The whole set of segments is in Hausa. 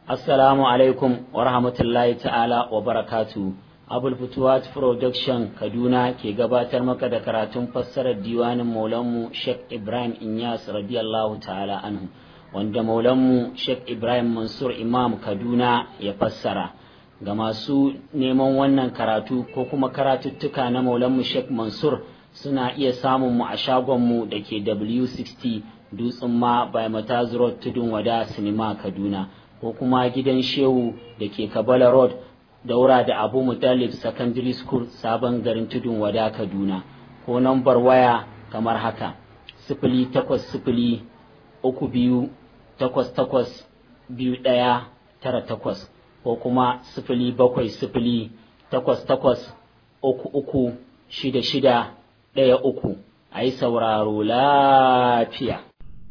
Assalamu alaikum wa rahmatullahi ta'ala wa barakatu. Abul Futuwat Production Kaduna ke gabatar maka da karatun fassarar diwanin Maulanmu Sheikh Ibrahim Inyas radiyallahu ta'ala anhu wanda Maulanmu Sheikh Ibrahim Mansur Imam Kaduna ya fassara. Ga masu neman wannan karatu ko kuma karatuttuka na Maulanmu Sheikh Mansur suna iya samun mu a shagonmu da ke W60 Dutsen ma by Mataz Road Tudun Wada Sinima Kaduna. ko kuma gidan shehu da ke kabala road daura da abu mutalib secondary school sabon garin tudun wada kaduna ko nambar waya kamar haka sifili takwas sifili uku biyu takwas takwas biyu ɗaya tara takwas ko kuma sifili bakwai sifili takwas takwas uku uku shida shida ɗaya uku a yi sauraro lafiya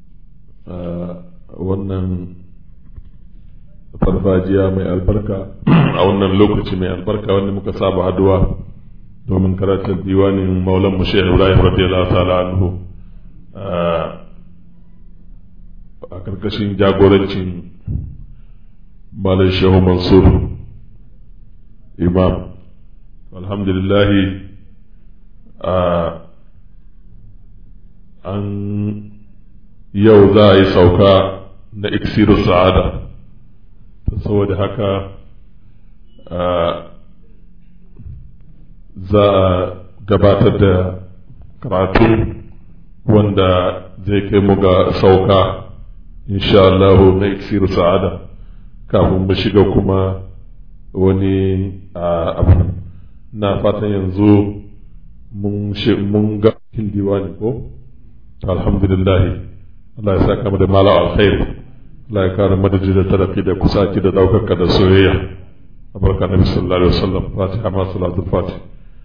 wannan farfajiya mai albarka a wannan lokaci mai albarka wanda muka saba haduwa domin karatun diwanin maulan mu shehu ibrahim radiyallahu ta'ala anhu a karkashin jagorancin malam shehu mansur imam alhamdulillahi an yau za a yi sauka na iksiru sa'ada saboda haka za a gabatar da karatu wanda zai kai mu ga sauka insha Allah na iksiru sa'ada kafin mu shiga kuma wani abu na fatan yanzu mun ga cikin diwani ko alhamdulillah Allah ya saka mu da mala alkhairi Allah ya kare madadi da tarafi da kusaci da daukaka da soyayya a barka nabi sallallahu alaihi wasallam fatiha ma salatul fatih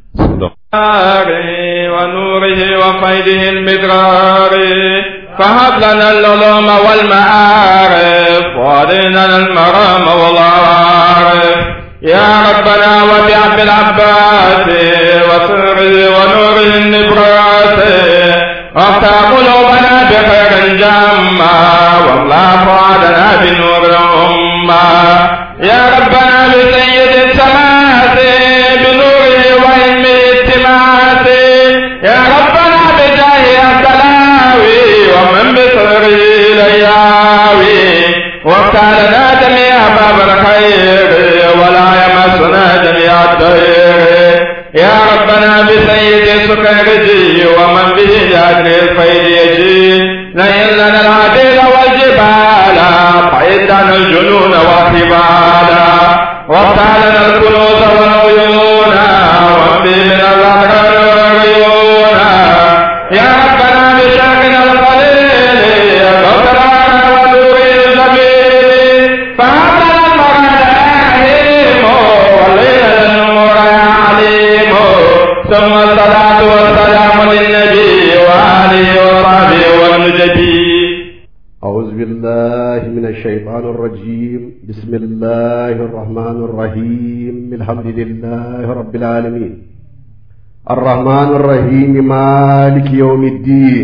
ونوره وقيده المدرار فهب لنا العلوم والمعارف وارنا المرام والعارف يا ربنا وبعب العباس وسره ونوره النبرات وافتح قلوبنا بخير جما واملا فؤادنا بنور الأمة يا ربنا بسيد السماوات بنوره وعلم التماس يا ربنا بجاه السلاوي ومن بصره لياوي وافتح لنا جميع باب الخير ولا يمسنا جميع الضير يا ربنا بسيد سكرجي ومن به جادر الخير يجي لئن لنا العديد والجبال فإدنا الجنون والحبال وافتح لنا الكنوز والعيون وامضي من الأحرار والعيون يا ربنا بشاكنا القليل غفرانا ونور الجميل فهبنا المراد والليل النور يا عليم ثم الصلاة والسلام للنبي وآله وصحبه والنجبي أعوذ بالله من الشيطان الرجيم بسم الله الرحمن الرحيم الحمد لله رب العالمين الرحمن الرحيم مالك يوم الدين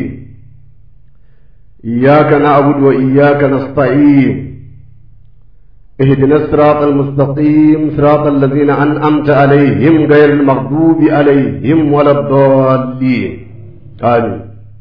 إياك نعبد وإياك نستعين اهدنا الصراط المستقيم صراط الذين أنعمت عليهم غير المغضوب عليهم ولا الضالين آمين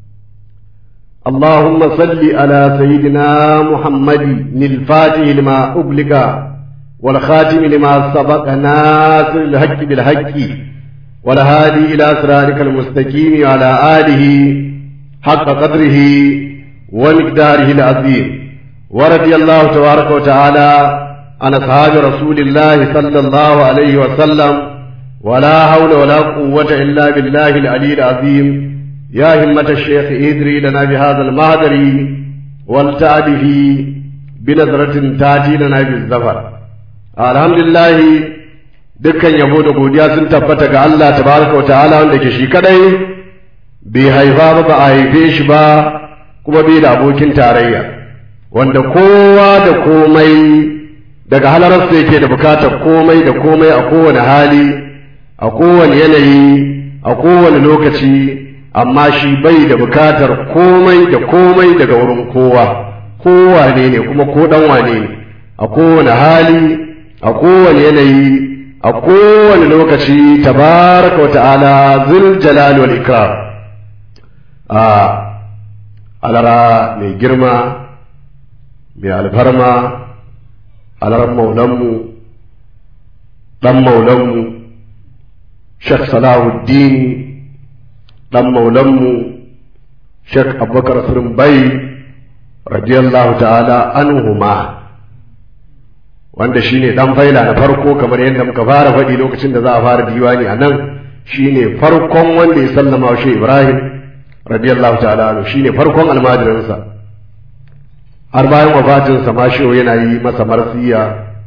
اللهم صل على سيدنا محمد الفاتح لما أغلق والخاتم لما سبق ناصر الحق بالحق والهادي إلى صراطك المستقيم وعلى آله حق قدره ومقداره العظيم ورضي الله تبارك وتعالى عن أصحاب رسول الله صلى الله عليه وسلم ولا حول ولا قوة إلا بالله العلي العظيم يا همة الشيخ إدري لنا بهذا المهدر والتعبه بنظرة تاتي لنا بالزفر الحمد لله dukkan yabo da godiya sun tabbata ga Allah tabaraka wa ta'ala wanda ke shi kadai bai haifa ba ba a haife shi ba kuma bai da abokin tarayya wanda kowa da komai daga halararsa yake da bukatar komai da komai a kowane hali a kowane yanayi a kowane lokaci amma shi bai da bukatar komai da komai daga wurin kowa kowa ne ne kuma ko dan wane ne a kowane hali a kowane yanayi a kowane lokaci tabaraka wa ta'ala zul jalal wal ikram a alara mai girma mai alfarma alarar maulanmu ɗan maulanmu shek salahuddin ɗan maulanmu shek abubakar bai radiyallahu ta'ala anhuma wanda shine ɗan faila na farko kamar yadda muka fara faɗi lokacin da za a fara diwani a nan shine farkon wanda ya sallama wa ibrahim radiyallahu ta'ala anhu shine farkon almajirinsa har bayan wafatinsa ma shi yana yi masa marsiya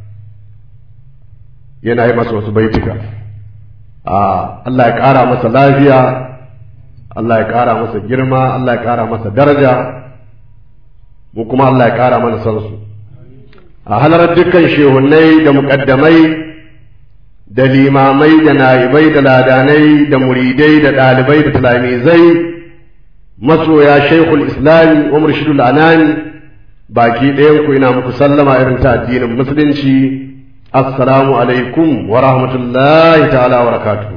yana yi masa wasu baitika a Allah ya ƙara masa lafiya Allah ya ƙara masa girma Allah ya ƙara masa daraja mu kuma Allah ya ƙara mana san su a halarar dukkan shehunai da muƙaddamai da limamai da na'ibai da ladanai da muridai da ɗalibai da talamizai masoya shaikhul islami wa murshidul anani baki ɗayan ku ina muku sallama irin ta addinin musulunci assalamu alaikum wa rahmatullahi ta'ala wa barakatuh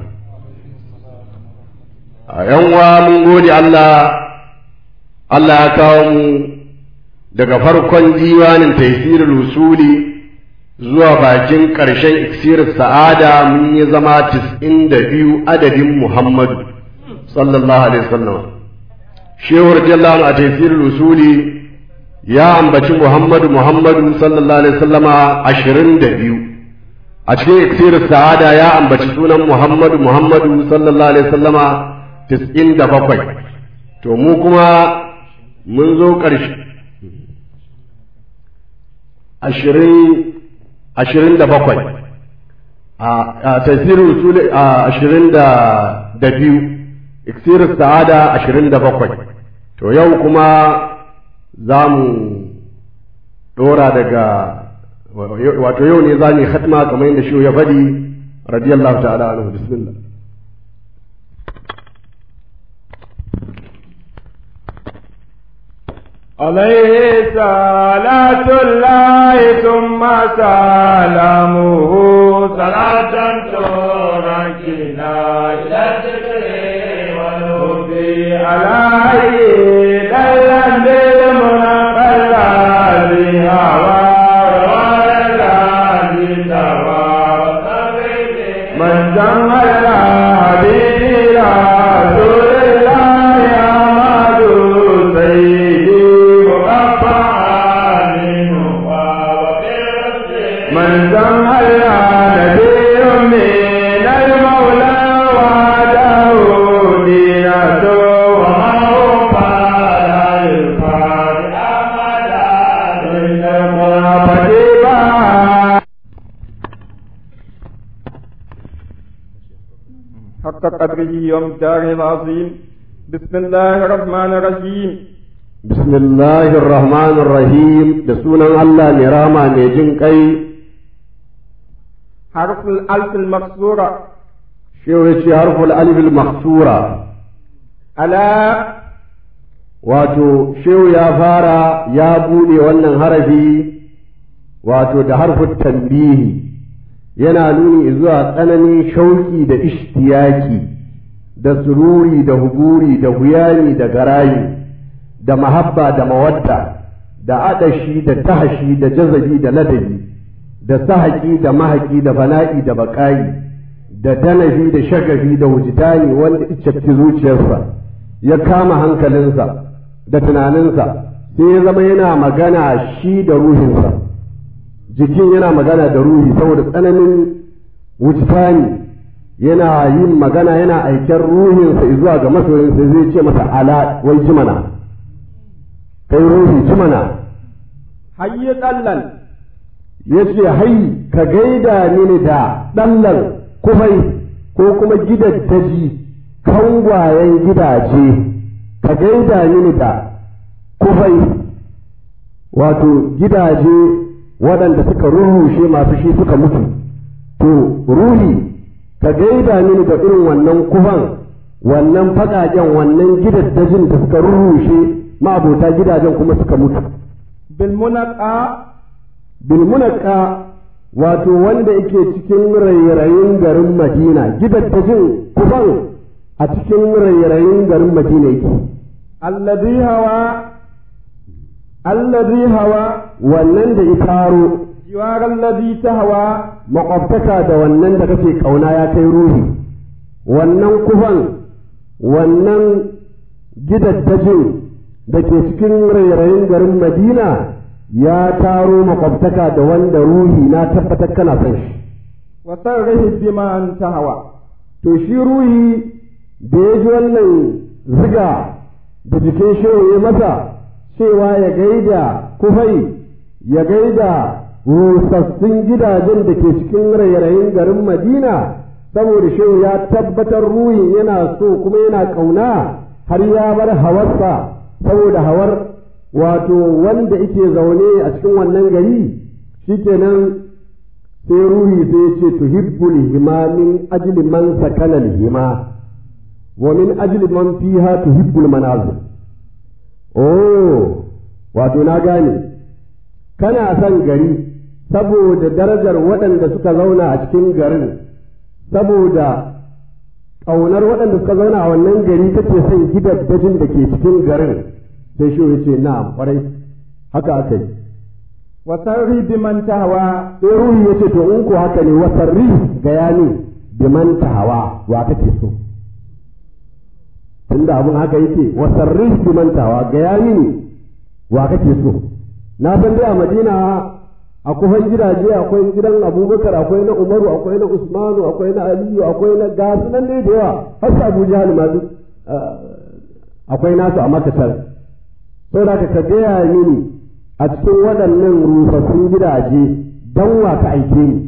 a yanwa mun gode Allah Allah ya kawo mu daga farkon diwanin taisirul usuli zuwa bakin ƙarshen iksir sa'ada mun yi zama tis'in da biyu adadin Muhammadu sallallahu alaihi wasallam shehu radiyallahu a taisirul usuli ya ambaci Muhammadu Muhammadu sallallahu alaihi wasallama ashirin da biyu a cikin iksir sa'ada ya ambaci sunan Muhammadu Muhammadu sallallahu alaihi wasallama tis'in da bakwai to mu kuma mun zo ƙarshe ashirin ashirin da bakwai a tasirin usuli a ashirin da biyu iksir sa'ada ashirin da bakwai to yau kuma za mu ɗora daga wato yau ne za mu yi hatma kamar yadda shi ya faɗi radiyallahu ta'ala anhu bismillah عليه صلاة الله ثم سلامه صلاة تركنا إلى الذكر والهدي عليه ليلا بالمنقى الذي هوى من جمع الهدي رسول الله أحمد سيدي من جمع نبي من المولى وعده دينته وما هو قال الفاتح أمدا من المنافقين حق قدره ومقداره العظيم بسم الله الرحمن الرحيم بسم الله الرحمن الرحيم da sunan Allah mai rama mai jin kai حرف الألف المكسورة shehu ya ce harful alif maksura على wato shehu ya fara ya bude wannan harafi wato da harfin tambihi yana nuni zuwa tsananin shauki da ishtiyaki da sururi da huguri da huyani da garayi da mahabba da mawadda da adashi da tahashi da jazabi da ladabi da sahaki da mahaki da fana'i da baƙayi da danafi da shagafi da wujidani wanda icce zuciyarsa ya kama hankalinsa da tunaninsa sai ya zama yana magana shi da ruhinsa jikin yana magana da ruhi saboda tsananin wujidani yana yin magana yana aiken ruhinsa zuwa ga masoyinsa zai ce masa ala wai jimana kai ruhi jimana حي قلل ya ce hai ka gaida mini da ɗallan kufai ko kuma gidaddaji kangwayen gidaje ka gaida mini da kufai wato gidaje waɗanda suka rurrushe masu shi suka mutu to ruhi ka gaida mini da irin wannan kufan wannan faƙaƙen wannan gidaddajin da suka rurrushe ma'abota gidajen kuma suka mutu بالمنقى bilmunaka wato wanda yake cikin rairayin garin madina gidaddajin kufan a cikin rairayin garin madina yake الذي هوى الذي هوى wannan da ya faro جوار الذي تهوى makwabtaka da wannan da kake kauna ya kai ruhi wannan kufan wannan gidaddajin da ke cikin rairayin garin madina ya taro makwabtaka da wanda ruhi na tabbatar kana son shi وصرح بما أنت هوى to shi ruhi da ya ji wannan ziga da jikin shehu ya masa cewa ya gaida kufai ya gaida rusassun gidajen da ke cikin rairayin garin madina saboda shehu ya tabbatar ruhin yana so kuma yana ƙauna har ya bar hawarsa saboda hawar wato wanda ike zaune a cikin wannan gari shikenan sai ruhi sai ce tuhibbul hima min ajli man sakana hima wa min ajli man fiha tuhibbul manazil oh wato na gane kana son gari saboda darajar waɗanda suka zauna a cikin garin saboda ƙaunar waɗanda suka zauna a wannan gari kake son gidaddajin da ke cikin garin sai shi ya ce na'am kwarai haka aka yi وصرح بمن تهوى sai ruhi ya ce to in ko haka ne wasarri ga yani biman tahawa wa kake so tunda abun haka yake wasarri biman tahawa ga yani ne wa kake so na san dai a madina akwai gidaje akwai gidan abubakar akwai na umaru akwai na usmanu akwai na aliyu akwai na gasu nan dai da yawa har su abu jahal ma duk akwai nasu a makatar saboda ka gaya mini a cikin waɗannan rusassun gidaje don wa ka aike ni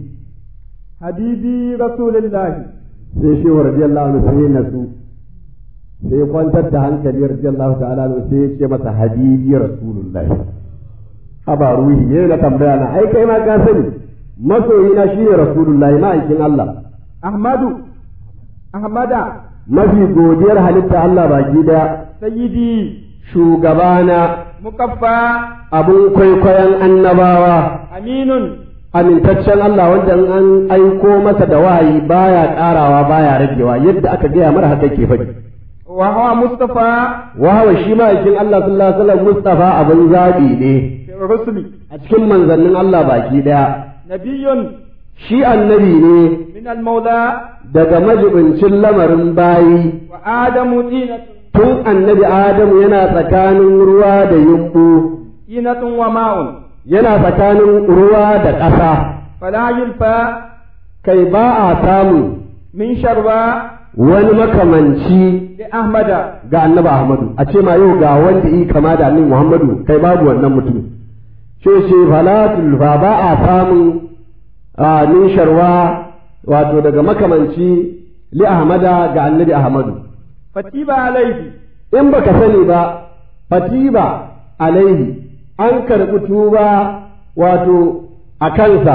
حبيبي رسول الله sai shi wa radiyallahu anhu sai na su sai ya kwantar da hankali radiyallahu ta'ala anhu sai ya ce masa habibi rasulullah haba ruhi yayin na tambaya na ai kai ma ka sani masoyi na shine rasulullahi ma'aikin Allah أحمد أحمد mafi godiyar halitta Allah baki daya سيدي shugabana مكفى abun kwaikwayon annabawa أمين amintaccen Allah wanda in an aiko masa da wahayi baya karawa baya ragewa yadda aka gaya mara haka ke faɗi وهو مصطفى wahawa shi ma'aikin Allah sallallahu alaihi wasallam Mustafa abin zabi ne في الرسل a cikin manzannin Allah baki daya نبي shi annabi ne من المولى daga majibincin lamarin bayi وآدم طينة tun annabi Adamu yana tsakanin ruwa da yumbu طينة وماء yana tsakanin ruwa da ƙasa فلا يلفى kai ba a samu من شربى wani makamanci لأحمد ga annabi Ahmadu a ce ma yau ga wanda yi kama da annabi Muhammadu kai babu wannan mutum ce ce falatul fa ba a samun a min sharwa wato daga makamanci li Ahmada ga annabi Ahmadu فتيب عليه in baka sani ba fatiba alaihi an karɓi tuba wato a kansa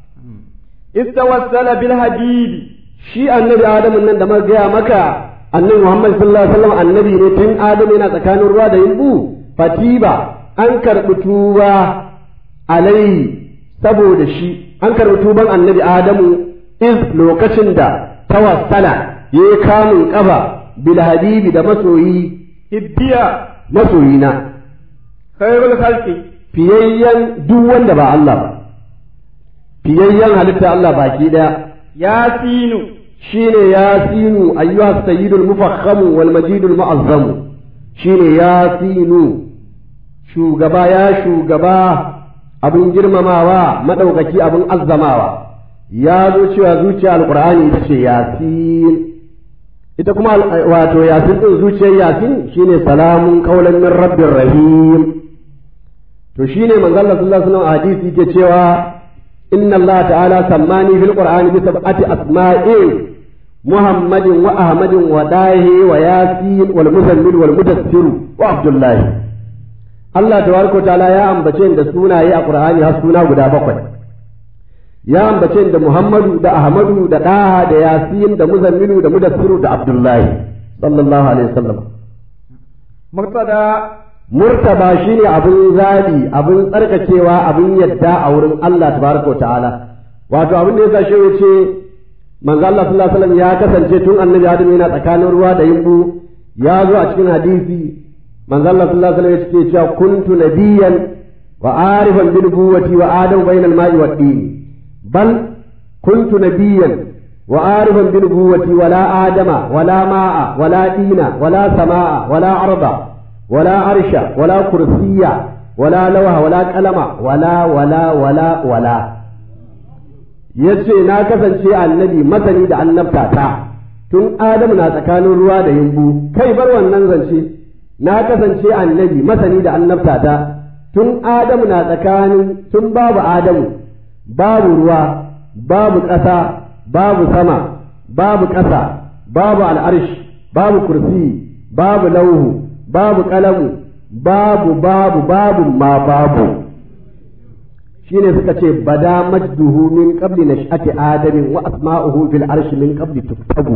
استوسل بالحبيب shi annabi Adamu nan da muka gaya maka annabi Muhammad sallallahu alaihi wasallam annabi ne tun Adamu yana tsakanin ruwa da yimbu fatiba an karɓi tuba alaihi saboda shi an karɓi tuban annabi Adamu iz lokacin da tawassala ya yi kamun ƙafa bil habibi da masoyi هبيا masoyina خير الخلق fiyayyen duk wanda ba Allah ba fiyayyen halitta Allah baki daya ياسين shine yasinu ayyuha sayyidul mufakhamu wal majidul mu'azzamu shine yasinu shugaba ya shugaba abin girmamawa madaukaki abin azzamawa ya zo cewa zuciya alqur'ani ita ce yasin ita kuma wato yasin din zuciyar yasin shine salamun qaulan min rabbir rahim to shine manzo Allah sallallahu alaihi wasallam a hadisi yake cewa inna Allah ta'ala sammani fil qur'ani bi sab'ati asma'in muhammadin wa ahmadin wa dahi wa yasin wal muzammil wal mudaththir wa abdullah Allah tabaraka wa ta'ala ya ambace da sunaye a qur'ani har suna guda bakwai ya ambace da muhammadu da ahmadu da daha da yasin da muzammilu da mudaththir da abdullah sallallahu alaihi wasallam مقتدى murtaba shine abin zabi abin tsarkakewa abin yadda a wurin Allah tabaraka ta'ala wato abin da yasa shi ya ce manzo Allah sallallahu alaihi wasallam ya kasance tun annabi Adam yana tsakanin ruwa da yimbu ya zo a cikin hadisi manzo Allah sallallahu alaihi wasallam yake cewa kuntu nabiyyan wa arifan bil nubuwati wa adam bainal ma'i wad din bal kuntu nabiyyan wa arifan bil nubuwati wala adama wala ma'a wala dina wala sama'a wala arda wala arsha wala kursiyya wala lawha wala qalama wala wala wala wala yace na kasance annabi masani da annabta ta tun adamu na tsakanin ruwa da yimbu kai bar wannan zance na kasance annabi masani da annabta ta tun adamu na tsakanin tun babu adamu babu ruwa babu ƙasa babu sama babu ƙasa babu al'arshi babu kursi babu lauhu babu ƙalamu babu babu babu ma babu shine suka ce bada majduhu min qabli nash'ati adamin wa asma'uhu fil arshi min qabli tuktabu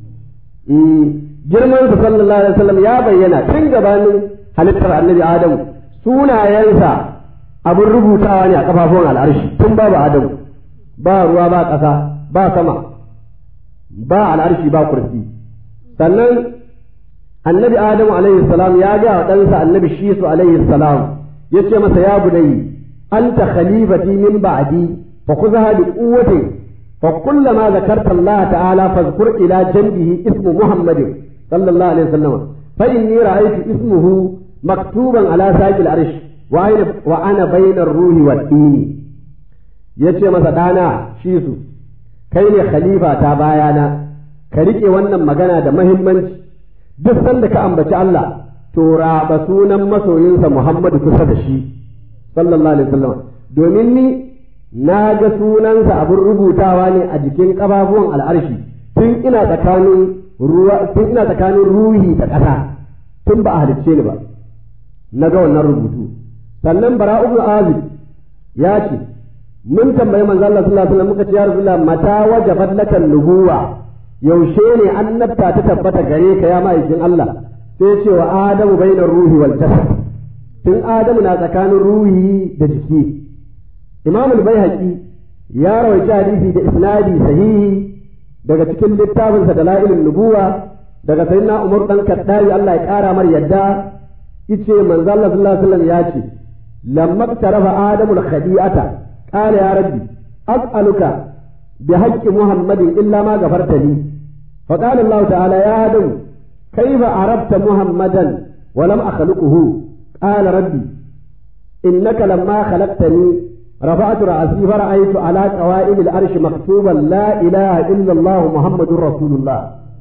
girman sa sallallahu alaihi wasallam ya bayyana tun gabanin halittar annabi adamu sunayensa abin rubutawa ne a kafafun al'arshi tun babu adamu ba ruwa ba ƙasa ba sama ba al'arshi ba kursi sannan annabi adamu alaihi salam ya ga wa ɗansa annabi shisu alaihi salam ya ce masa ya bunayi anta khalifati min ba'di fa khudha bi quwwatin fa kullama zakarta Allah ta'ala fazkur ila janbihi ismu muhammadin sallallahu alaihi wasallam fa inni ra'aytu ismuhu maktuban ala saqil arsh wa ana wa ana bainar ruhi wad dini yace masa dana shisu kai ne khalifa ta bayana ka rike wannan magana da muhimmanci duk sanda ka ambaci Allah to raba sunan masoyinsa Muhammadu kusa da shi sallallahu alaihi wasallam domin ni na ga sunansa abin rubutawa ne a jikin ƙafafuwan al'arshi tun ina tsakanin ruwa tun ina tsakanin ruhi da ƙasa tun ba a halicce ni ba na ga wannan rubutu sannan bara'u azib ya ce mun tambayi manzo Allah sallallahu alaihi wasallam muka ce ya rasulullah mata wajabat lakan nubuwa yaushe ne annabta ta tabbata gare ka ya ma'aikin Allah sai ce wa adamu bainar ruhi wal jasad tun adamu na tsakanin ruhi da jiki imam al-baihaqi ya rawaita hadisi da isnadi sahihi daga cikin littafin sa dalailun nubuwa daga sayyidina umar dan kaddawi Allah ya kara mar yadda yace manzo Allah sallallahu alaihi wasallam ya ce lamma tarafa adamu al-khadi'ata qala ya rabbi as'aluka بحق محمد إلا ما غفرت لي فقال الله تعالى يا آدم كيف عرفت محمدا ولم أخلقه قال ربي إنك لما خلقتني رفعت رأسي فرأيت على قوائم العرش مكتوبا لا إله إلا الله محمد رسول الله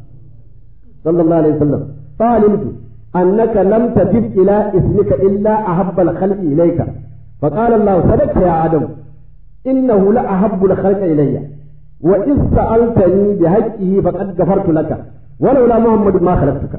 صلى الله عليه وسلم فعلمت أنك لم تجب إلى اسمك إلا أحب الخلق إليك فقال الله صدقت يا آدم إنه لأحب الخلق إلي وإذ سألتني بحقه فقد غفرت لك ولولا محمد ما خلقتك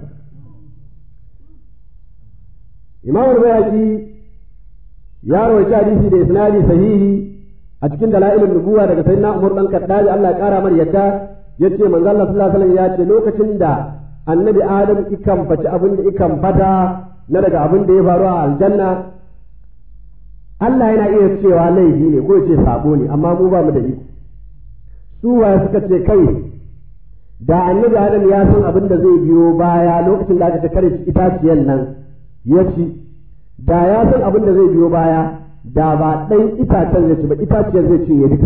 إمام البيهقي يا روي حديثي da isnadi sahihi a cikin dalailin nubuwa daga sayyidina Umar dan Kaddaji Allah ya kara mar yadda yace manzo Allah sallallahu alaihi wasallam ya ce lokacin da annabi Adam ikan faci abin da ikan fata na daga abin da ya faru a aljanna Allah yana iya cewa laifi ne ko ce sabo ne amma mu ba mu da iko su waye suka ce kai da annabi Adam ya san abin da zai biyo baya lokacin da aka ta kare itaciyan nan ya ci da ya san abin da zai biyo baya da ba ɗan itacen zai ci ba itaciyar zai ci ya duka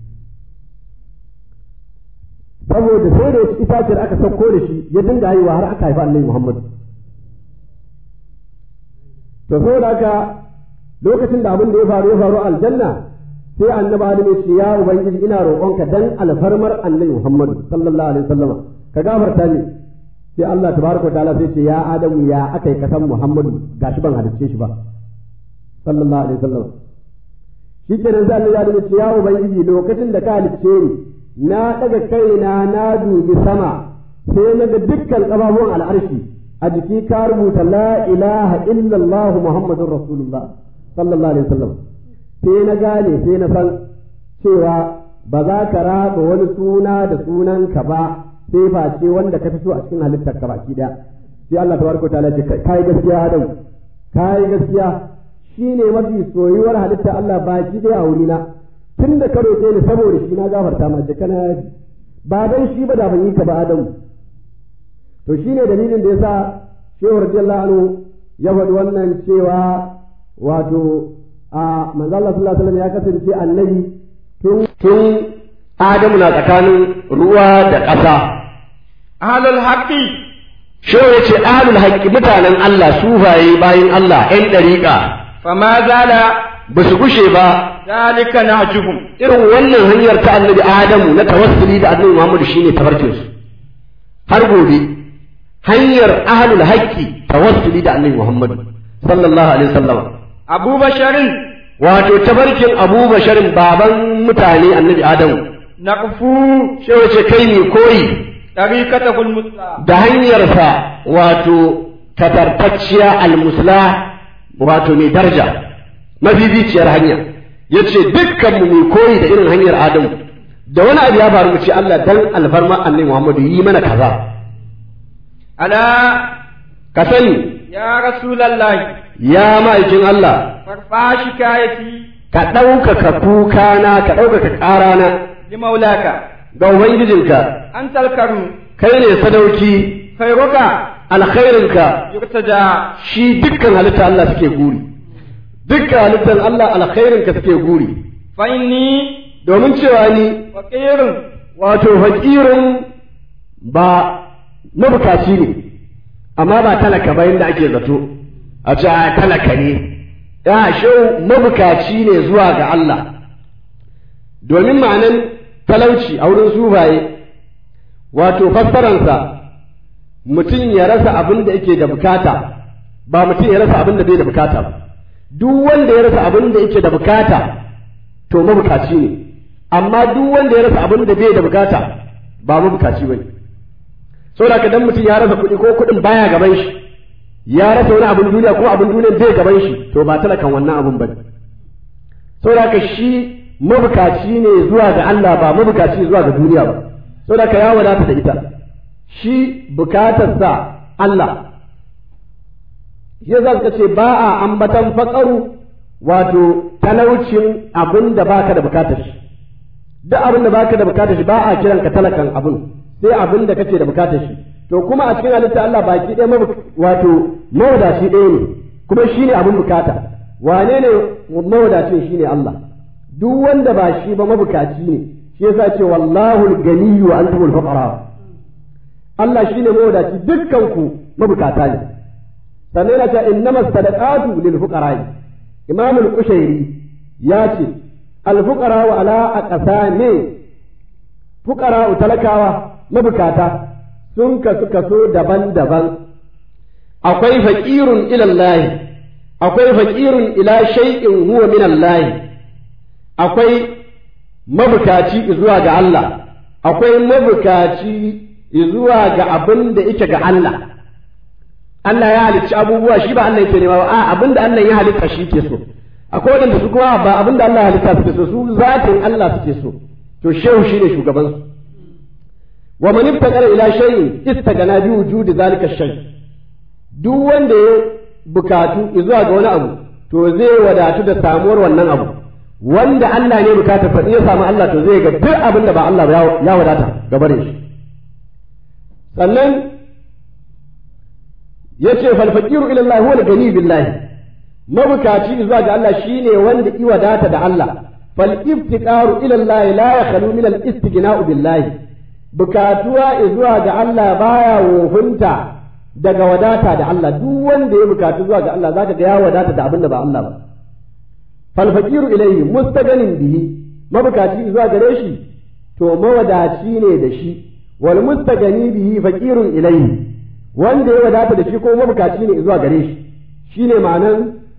saboda sai da itaciyar aka sauko da shi ya dinga haihuwa har aka haifa annabi Muhammad to saboda haka lokacin da abin da ya faru ya faru aljanna sai annabi Adam ya ce ya ubangiji ina roƙonka dan alfarmar annabi Muhammad sallallahu alaihi wasallam ka gafarta ni sai Allah tabaraka ta'ala sai ce ya Adamu ya aka yi kasan Muhammadu gashi ban halicce shi ba sallallahu alaihi wasallam shi kenan sai Allah ya ce ya ubangiji lokacin da ka halicce ni na daga kaina na dubi sama sai na ga dukkan kafafuwan al'arshi a jiki ka rubuta la ilaha illallah muhammadur rasulullah sallallahu alaihi wasallam sai na gane sai na san cewa ba za ka raba wani suna da sunanka ba sai face wanda ka fito a cikin halittar ka baki daya sai Allah tabaraka ta'ala ce kai gaskiya Adam kai gaskiya shine mafi soyuwar halitta Allah baki dai a wurina tun da ka roƙe ni saboda shi na gafarta ma jika na yaji ba dan shi ba da ban yi ka ba Adamu to shine dalilin da yasa Shehu radiyallahu anhu ya faɗi wannan cewa wato a manzo Allah sallallahu alaihi wasallam ya kasance annabi tun tun Adamu na tsakanin ruwa da ƙasa ahlul haqqi Shehu ya ce ahlul haqqi mutanen Allah sufaye bayin Allah ƴan ɗariƙa fama zala ba su gushe ba zalika nahjuhum irin wannan hanyar ta annabi Adamu na tawassuli da annabi Muhammadu shine tafarkin su har gobe hanyar ahlul haqqi tawassuli da annabi Muhammadu sallallahu alaihi wasallam abu basharin wato tafarkin Abu Basharin baban mutane annabi Adamu naqfu sai wace kai ne koyi tariqatahul musla da hanyarsa wato tatartacciya almusla wato mai daraja mafificiyar hanya yace dukkan mu mai koyi da irin hanyar Adamu da wani abu ya faru mu ce Allah dan alfarma annabi Muhammadu yi mana kaza ala ka sani ya rasulallahi ya ma'aikin Allah farfa shikayati ka ɗaukaka kukana ka ɗaukaka ƙarana li maulaka ga Ubangijinka antal karu kai ne sadauki khairuka alkhairinka yurtaja shi dukkan halitta Allah suke guri dukkan halittar Allah alkhairinka suke guri fa inni domin cewa ni faqirun wato fakirin ba mabukaci ne amma ba talaka ba yadda ake zato a ce a talaka ne ya shau mabukaci ne zuwa ga Allah domin ma'anan talauci a wurin sufaye wato fassaransa mutum ya rasa abin da yake da bukata ba mutum ya rasa abin da bai da bukata ba duk wanda ya rasa abin da yake da bukata to mabukaci ne amma duk wanda ya rasa abin da bai da bukata ba mabukaci bane saboda ka dan mutum ya rasa kuɗi ko kuɗin baya gaban shi ya rasa wani abin duniya ko abin duniya bai gaban shi to ba talakan wannan abin bane saboda ka shi mabukaci ne zuwa ga Allah ba mabukaci zuwa ga duniya ba saboda ka ya wadata da ita shi bukatarsa Allah shi za ka ce ba a ambatan faƙaru wato talaucin abin da baka da bukatar shi duk abin da baka da bukatar shi ba a kiran ka talakan abin sai abin da kake da bukatar shi to kuma a cikin halitta Allah baki ɗaya wato mawadaci ɗaya ne kuma shi ne abin bukata wane ne mawadacin shi ne Allah duk wanda ba shi ba mabukaci ne shi yasa ce wallahu al-ganiyyu wa antumul fuqara Allah shine mawadaci dukkan ku mabukata ne sannan yana cewa innamas sadaqatu lil fuqara Imam al-Qushairi ya ce al-fuqara wa ala aqsami fuqara talakawa mabukata sun kasu kaso daban-daban akwai faqirun ila Allah akwai faqirun ila shay'in huwa min Allah akwai mabukaci zuwa ga Allah akwai mabukaci zuwa ga abin da yake ga Allah Allah ya halicci abubuwa shi ba Allah yake nema ba a abin da Allah ya halitta shi ke so akwai wadanda su kuma ba abin da Allah ya halitta suke so su zatin Allah suke so to shehu shine shugaban su wa man ibtaqara ila shay'in istagana bi wujudi zalika shay duk wanda ya bukatu zuwa ga wani abu to zai wadatu da samuwar wannan abu wanda Allah ne bukata fa ya samu Allah to zai ga duk abin da ba Allah ba ya wadata gaba da shi sannan yace fal faqiru ila Allah huwa al-ghani billahi mabukaci zuwa ga Allah shine wanda i wadata da Allah fal iftiqaru ila Allah la yakhlu min al-istighna'u billahi bukatuwa zuwa ga Allah baya wofinta daga wadata da Allah duk wanda ya bukatu zuwa ga Allah zaka ga ya wadata da abin da ba Allah ba fal faqiru ilayhi mustaghanin bihi mabukaci zuwa gare shi to mawadaci ne da shi wal mustagani bihi faqirun ilayhi wanda ya wadata da shi ko mabukaci ne zuwa gare shi shine ma'anan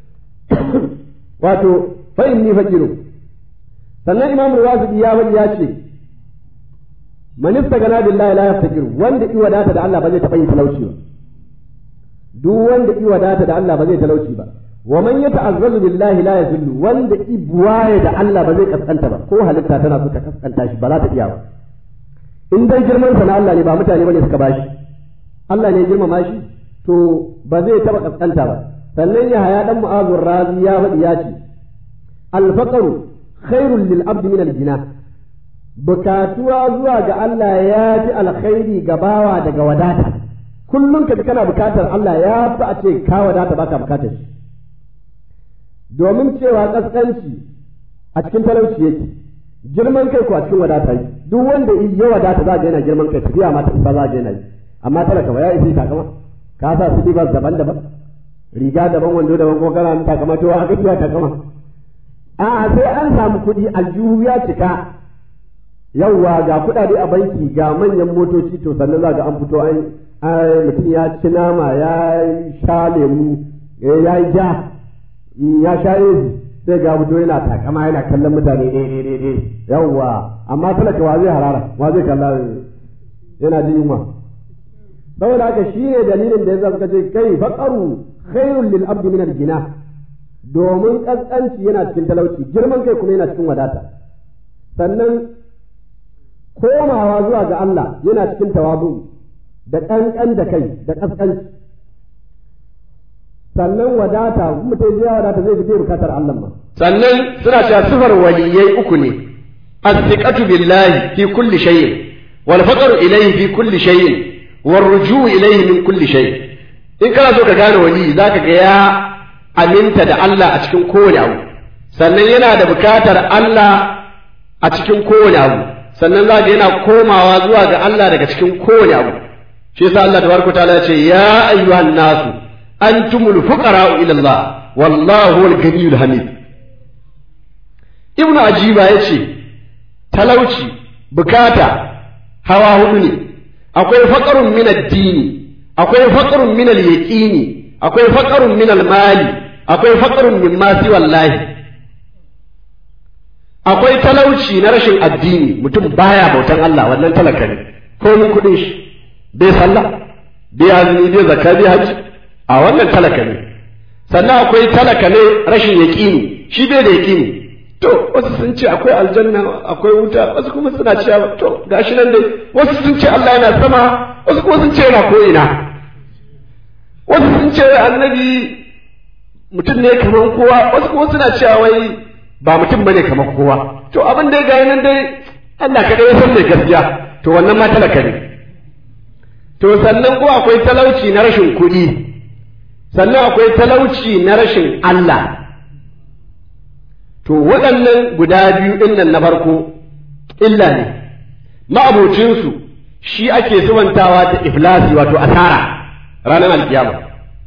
wato fa inni faqirun sannan imam al-wasidi ya faɗi ya ce man istagana billahi la yaftakiru wanda i wadata da Allah ba zai taɓa yin talauci ba duk wanda i wadata da Allah ba zai talauci ba wa man yata'azzalu billahi la yazillu wanda i buwaye da Allah ba zai kaskanta ba ko halitta tana so ta kaskanta shi ba za ta iya ba in dai girman sa na Allah ne ba mutane bane suka bashi Allah ne girmama shi to ba zai taba kaskanta ba sannan ya haya dan mu'azur razi ya faɗi ya ce alfaqaru khairul lil abdi min al-jina bukatuwa zuwa ga Allah ya fi alkhairi ga bawa daga wadata kullum ka kana bukatar Allah ya fi a ce ka wadata baka bukatar shi domin cewa kaskanci a cikin talauci yake girman kai ko a cikin wadata yi duk wanda ya wadata za ga yana girman kai tafiya ma ta ba za ga yana yi amma talaka ba ya isi takama ka sa su ba daban-daban riga daban wando daban ko kana takama to haka kiya takama a'a sai an samu kuɗi aljihu ya cika yawwa ga kuɗaɗe a banki ga manyan motoci to sannan za ga an fito an mutum ya ci nama ya sha lemu ya yi ja ya sha ezi sai ga fito yana takama yana kallon mutane ɗaya ɗaya ɗaya yawwa amma talaka wa zai harara wa zai kalla yana jin yunwa saboda haka shi ne dalilin da ya zama ce kai faƙaru khairul lil abdi min al-gina domin kaskanci yana cikin talauci girman kai kuma yana cikin wadata sannan komawa zuwa ga Allah yana cikin tawabu da ƙanƙan da kai da kaskanci sannan wadata mutum ya wadata zai fi bukatar Allah ma sannan suna cewa sifar waliyai uku ne as-siqatu billahi fi kulli shay'in wal faqru ilayhi fi kulli shay'in war ruju'u ilayhi min kulli shay in kana so ka gane wali zaka ga ya aminta da Allah a cikin kowane abu sannan yana da bukatar Allah a cikin kowane abu sannan zaka yana komawa zuwa ga Allah daga cikin kowane abu shi yasa Allah tabaraka ta'ala ya ce ya ayyuhan nasu antumul fuqara'u ila Allah wallahu huwal ghaniyyul hamid ibnu ajiba yace talauci bukata hawa hudu ne akwai faqarun min ad-dini akwai faqarun min al-yaqini akwai faqarun min al-mali akwai faqarun min ma si wallahi akwai talauci na rashin addini mutum baya bautan Allah wannan talaka ne ko mun kudin shi bai sallah bai azumi bai zakka bai haji a wannan talaka ne sannan akwai talaka ne rashin yaƙini shi bai da yaƙini to wasu sun ce akwai aljanna akwai wuta wasu kuma suna cewa to gashi nan dai wasu sun ce Allah yana sama wasu kuma sun ce yana ko ina wasu sun ce annabi mutum ne kamar kowa wasu kuma suna cewa wai ba mutum bane kamar kowa to abin dai ga nan dai Allah kaɗai ya san mai gaskiya to wannan ma talaka ne to sannan ko akwai talauci na rashin kuɗi sannan akwai talauci na rashin Allah to waɗannan guda biyu ɗin nan na farko illa ne ma'abocinsu shi ake suwantawa da iflasi wato asara ranar alkiyama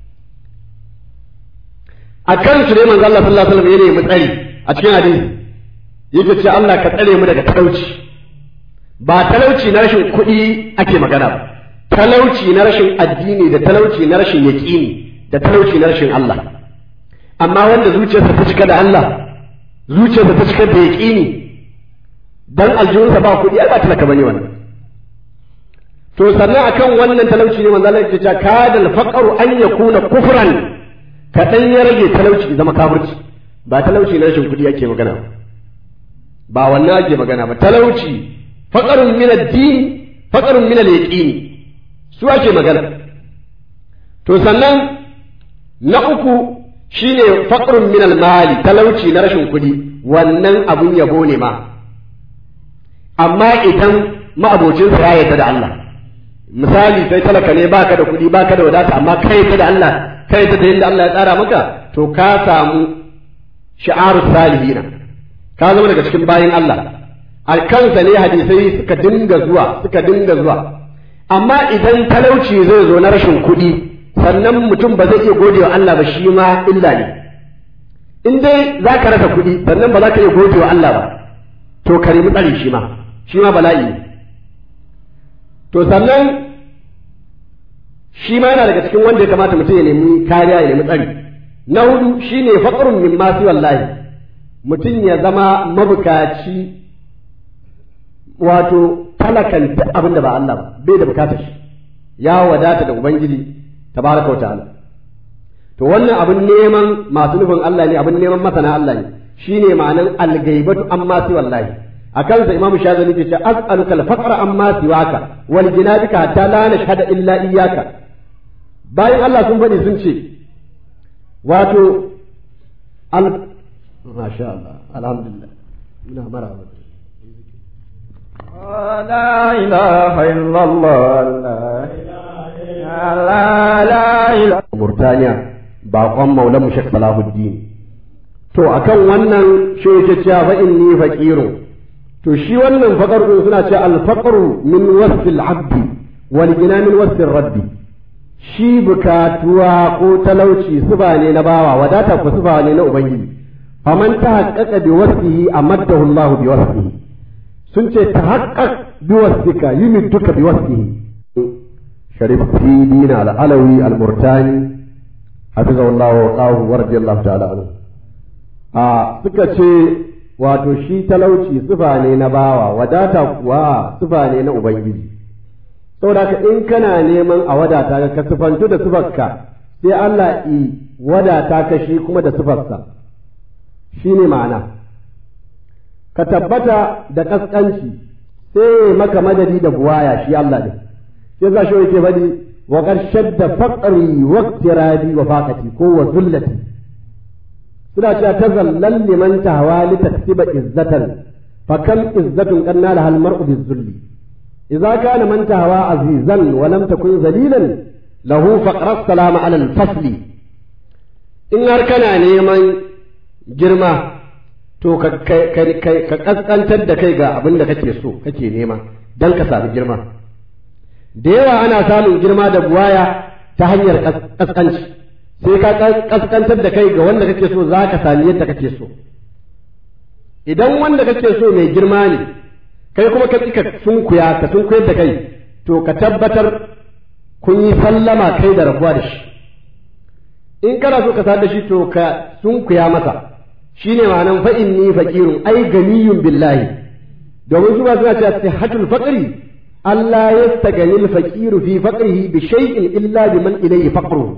a kansu ne manzo Allah sallallahu alaihi wasallam ya nemi tsari a cikin hadisi yake ce Allah ka tsare mu daga talauci ba talauci na rashin kuɗi ake magana ba talauci na rashin addini da talauci na rashin yaƙini da talauci na rashin Allah amma wanda zuciyarsa ta cika da Allah zuciyarsa ta cika da yaƙini dan aljihunsa ba kuɗi ai ba talaka bane wannan to sannan akan wannan talauci ne manzo Allah ya ce kadal faqru an yakuna kufran kadan ya rage talauci zama kafirci ba talauci na rashin kuɗi ake magana ba wannan ake magana ba talauci faqarun min ad-din faqarun min al-yaqin su ake magana to sannan na uku shine faqrun min al-mali talauci na rashin kuɗi wannan abun yabo ne ma amma idan ma'abocin sa ya yarda da Allah misali sai talaka ne baka da kuɗi baka da wadata amma kai ta da Allah kai ta da yadda Allah ya tsara maka to ka samu shi'aru salihina ka zama daga cikin bayin Allah alkansa ne hadisai suka dinga zuwa suka dinga zuwa amma idan talauci zai zo na rashin kuɗi sannan mutum ba zai iya gode wa Allah ba shi ma illa ne in dai za ka rasa kuɗi sannan ba za ka iya gode wa Allah ba to ka nemi tsari shi ma shi ma bala'i ne to sannan shi ma yana daga cikin wanda ya kamata mutum ya nemi kariya ya nemi tsari na hudu shine faqrun min ma wallahi mutum ya zama mabukaci wato talakan duk abin da ba Allah ba bai da bukatar shi ya wadata da ubangiji tabaraka wa ta'ala to wannan abin neman masu nufin Allah ne abin neman masana Allah ne shine ma'anan al-ghaibatu amma si wallahi akan sa imam shazali ke ce as'aluka al-faqra amma siwaka wal jinabika hatta la nashhada illa iyyaka bayan Allah sun faɗi sun ce wato al masha Allah alhamdulillah muna maraba لا إله إلا الله لا لا لا إله Murtaniya baƙon maulan mu Sheikh Salahuddin to akan wannan shi yake cewa fa inni faqirun to shi wannan faqar din suna cewa al faqru min wasfi al abd wal gina min wasfi al rabbi shi bukatuwa ko talauci suba ne na bawa wadata ko suba ne na ubangiji faman tahaqqaqa bi wasfihi amaddahu Allah bi wasfihi sun ce tahaqqaq bi wasfika yumidduka bi wasfihi sharif dina al alawi al murtani hafizahu Allah wa qahu wa radiyallahu ta'ala anhu a suka ce wato shi talauci sufa ne na bawa wadata kuwa sufa ne na ubangiji saboda haka in kana neman a wadata ka sufantu da sufarka sai Allah i wadata ka shi kuma da sufarsa shi ne ma'ana ka tabbata da kaskanci sai maka madadi da buwaya shi Allah ne sai za shi yake faɗi wa shadda faqri wa iqtirabi wa faqati ko wa zullati suna cewa tazallal liman tahwa li taksiba izzatan fa kam izzatun qanna lahal mar'u bizulli idza kana man tahwa azizan wa lam takun zalilan lahu faqra salama ala al-fasli in har kana neman girma to ka ka kaskantar da kai ga abin da kake so kake nema dan ka sami girma da yawa ana samun girma da buwaya ta hanyar kaskanci sai ka kaskantar da kai ga wanda kake so za ka sami yadda kake so idan wanda kake so mai girma ne kai kuma ka tsika sunkuya ka sunkuyar da kai to ka tabbatar kun yi sallama kai da rabuwa da shi in kana so ka sa da shi to ka sunkuya masa shine ma'anan fa inni faqirun ai ganiyun billahi domin su ba suna cewa sihatul faqri Allah yastagani al-faqiru fi faqrihi bi shay'in illa biman ilayhi faqruhu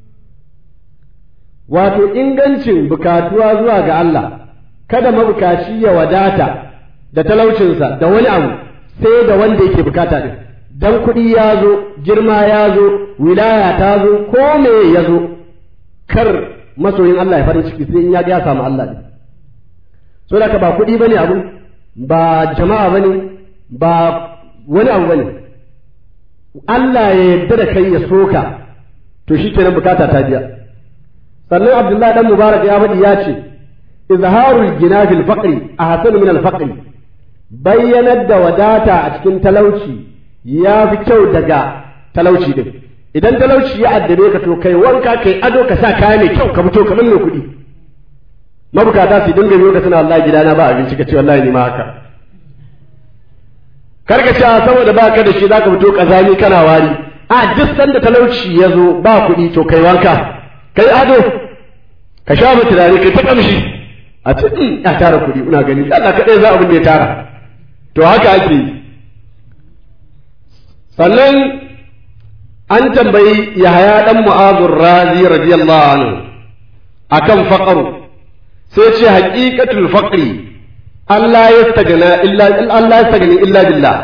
wato ingancin bukatuwa zuwa ga Allah kada mabukaci ya wadata da talaucinsa da wani abu sai da wanda yake bukata din dan kuɗi ya zo girma ya zo wilaya ta zo ko me ya zo kar masoyin Allah ya farin ciki sai in ya ga ya samu Allah din so da ka ba kuɗi bane abu ba jama'a bane ba wani abu bane Allah ya yarda da kai ya soka to shikenan bukata ta biya sannan abdullahi dan mubarak ya faɗi ya ce izharul gina fil faqri ahsan min al faqri bayyanar da wadata a cikin talauci ya fi kyau daga talauci din idan talauci ya addabe ka to kai wanka kai ado ka sa kaya mai kyau ka fito kamar mai kuɗi mabukata su dinga biyo ka suna wallahi gidana ba abinci ka ce wallahi ni ma haka karka ce saboda baka da shi zaka fito kazani kana wari a duk sanda talauci ya zo ba kuɗi to kai wanka kai ado ka sha mu turare kai ta kamshi a cikin ya tara kuɗi ina gani Allah kaɗai za abin da ya tara to haka ake yi sannan an tambayi Yahaya dan Mu'adh Razi radiyallahu anhu akan faqru sai ce haqiqatul faqri Allah ya stagana illa Allah ya stagani illa billah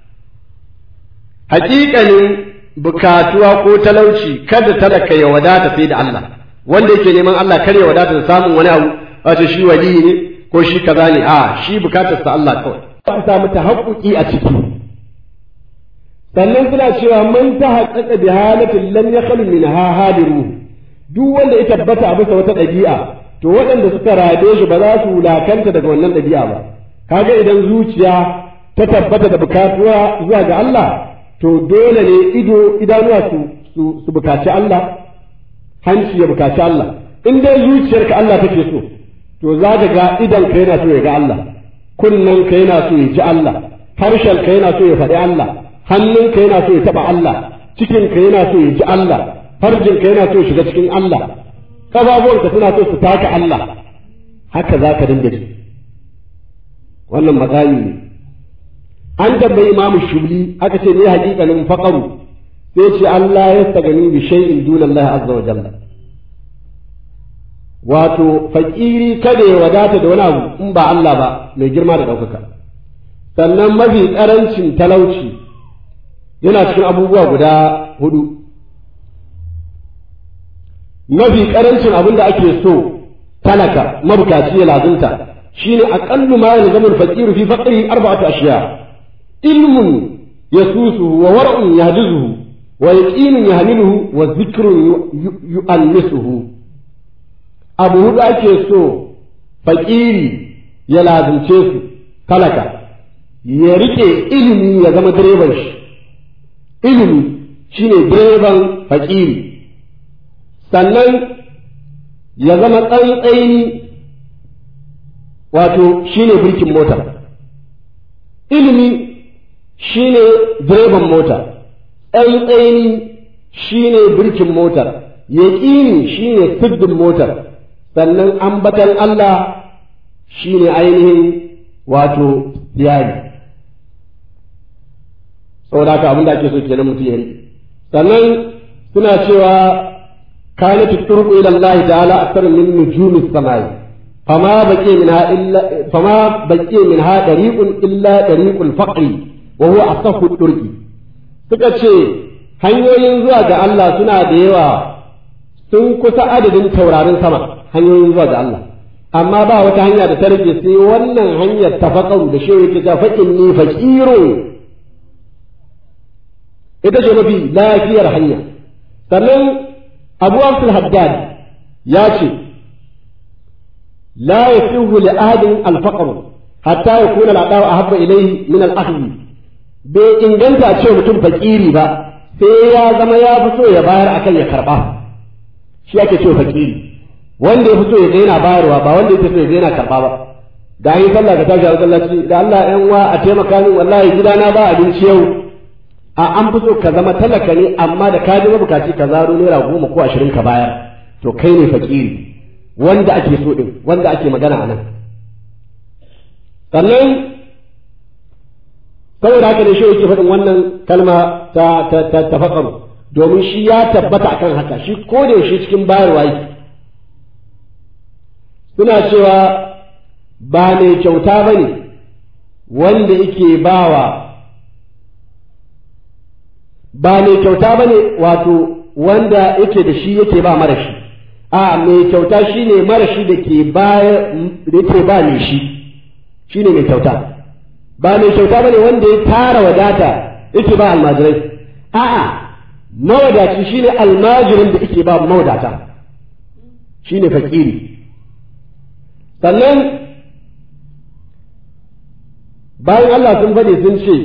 haƙiƙanin bukatuwa ko talauci kada talaka ya wadata sai da Allah wanda yake neman Allah kar ya wadata da samun wani abu wato shi wali ne ko shi kaza ne a shi bukatar sa Allah kawai ba samu tahaqquqi a ciki sannan suna cewa man tahaqqaqa bi halatin lam yakhlu minha hadiru duk wanda ya tabbata a bisa wata ɗabi'a to waɗanda suka rabe shi ba za su wulakanta daga wannan ɗabi'a ba kaga idan zuciya ta tabbata da bukatuwa zuwa ga Allah to dole ne ido idanuwa su su, su bukaci Allah hanci ya bukaci Allah in dai zuciyarka Allah take so to za ka ga idan ka yana so ya ga Allah kunnen ka yana so ya ji Allah harshen ka yana so ya faɗi Allah hannun ka yana so ya taɓa Allah cikin ka yana so ya ji Allah farjin ka yana so ya shiga cikin Allah ƙafafuwanka suna so su taka Allah haka za ka dinga ji wannan magani ne an tambayi imamu shubli aka ce ne haƙiƙanin faƙaru sai ce Allah ya stagani bi shay'in duna Allah azza wa jalla wato fakiri kada ya wadata da wani abu in ba Allah ba mai girma da ɗaukaka sannan mafi ƙarancin talauci yana cikin abubuwa guda hudu mafi karancin abin da ake so talaka mabukaci ya lazunta shine aqallu ma yalzamu al-faqir fi faqrihi arba'atu ashiya ilmun yasusuhu wa war'un yahdizuhu wa yaqinun yahmiluhu wa dhikrun yu'annisuhu abu hudu ake so fakiri ya lazumce su talaka ya rike ilimi ya zama direban shi ilimi shine direban fakiri sannan ya zama tsantsaini wato shine birkin mota ilimi shine direban mota tsantsaini shine birkin motar yaƙini shine siddin motar sannan ambatan Allah shine ainihin wato tiyari saboda haka abin da ake so kenan mutum ya riƙe sannan suna cewa كانت الطرق إلى الله تعالى أكثر من نجوم السماء فما بقي منها إلا فما بقي منها طريق إلا طريق الفقر وهو أصح الطرق suka ce hanyoyin zuwa ga Allah suna da yawa sun kusa adadin taurarin sama hanyoyin zuwa ga Allah amma ba wata hanya da ta rage sai wannan hanyar tafakaru da shehu yake ta faƙin ni faƙiro ita ce mafi lafiyar hanya sannan abu abdul haddad ya ce la yasihu li ahadin al-faqr hatta yakuna al-adaw ahabba ilayhi min al-akhdh bai inganta ce mutum fakiri ba sai ya zama ya fi so ya bayar akan ya karba shi ake ce fakiri wanda ya fi so ya ga yana bayarwa ba wanda ya fi so ya ga yana karba ba da an yi sallah ka tashi a masallaci da Allah ƴan wa a taimaka min wallahi gidana ba abinci yau a an fi so ka zama talaka ne amma da ka ji mabukaci ka zaro naira goma ko ashirin ka bayar to kai ne fakiri wanda ake so din wanda ake magana a nan sannan saboda haka ne shi yake faɗin wannan kalma ta ta ta tafakkaru domin shi ya tabbata akan haka shi ko da yaushe cikin bayarwa yake suna cewa ba mai kyauta ba ne wanda yake bawa ba mai kyauta ba ne wato wanda yake da shi yake ba mara shi a mai kyauta shi ne mara shi da ke yake ba mai shi shi ne mai kyauta ba mai kyauta ba ne wanda ya tara wadata yake ba almajirai a'a mawadaci shi ne almajirin da yake ba mawadata shi ne fakiri sannan bayan Allah sun faɗi sun ce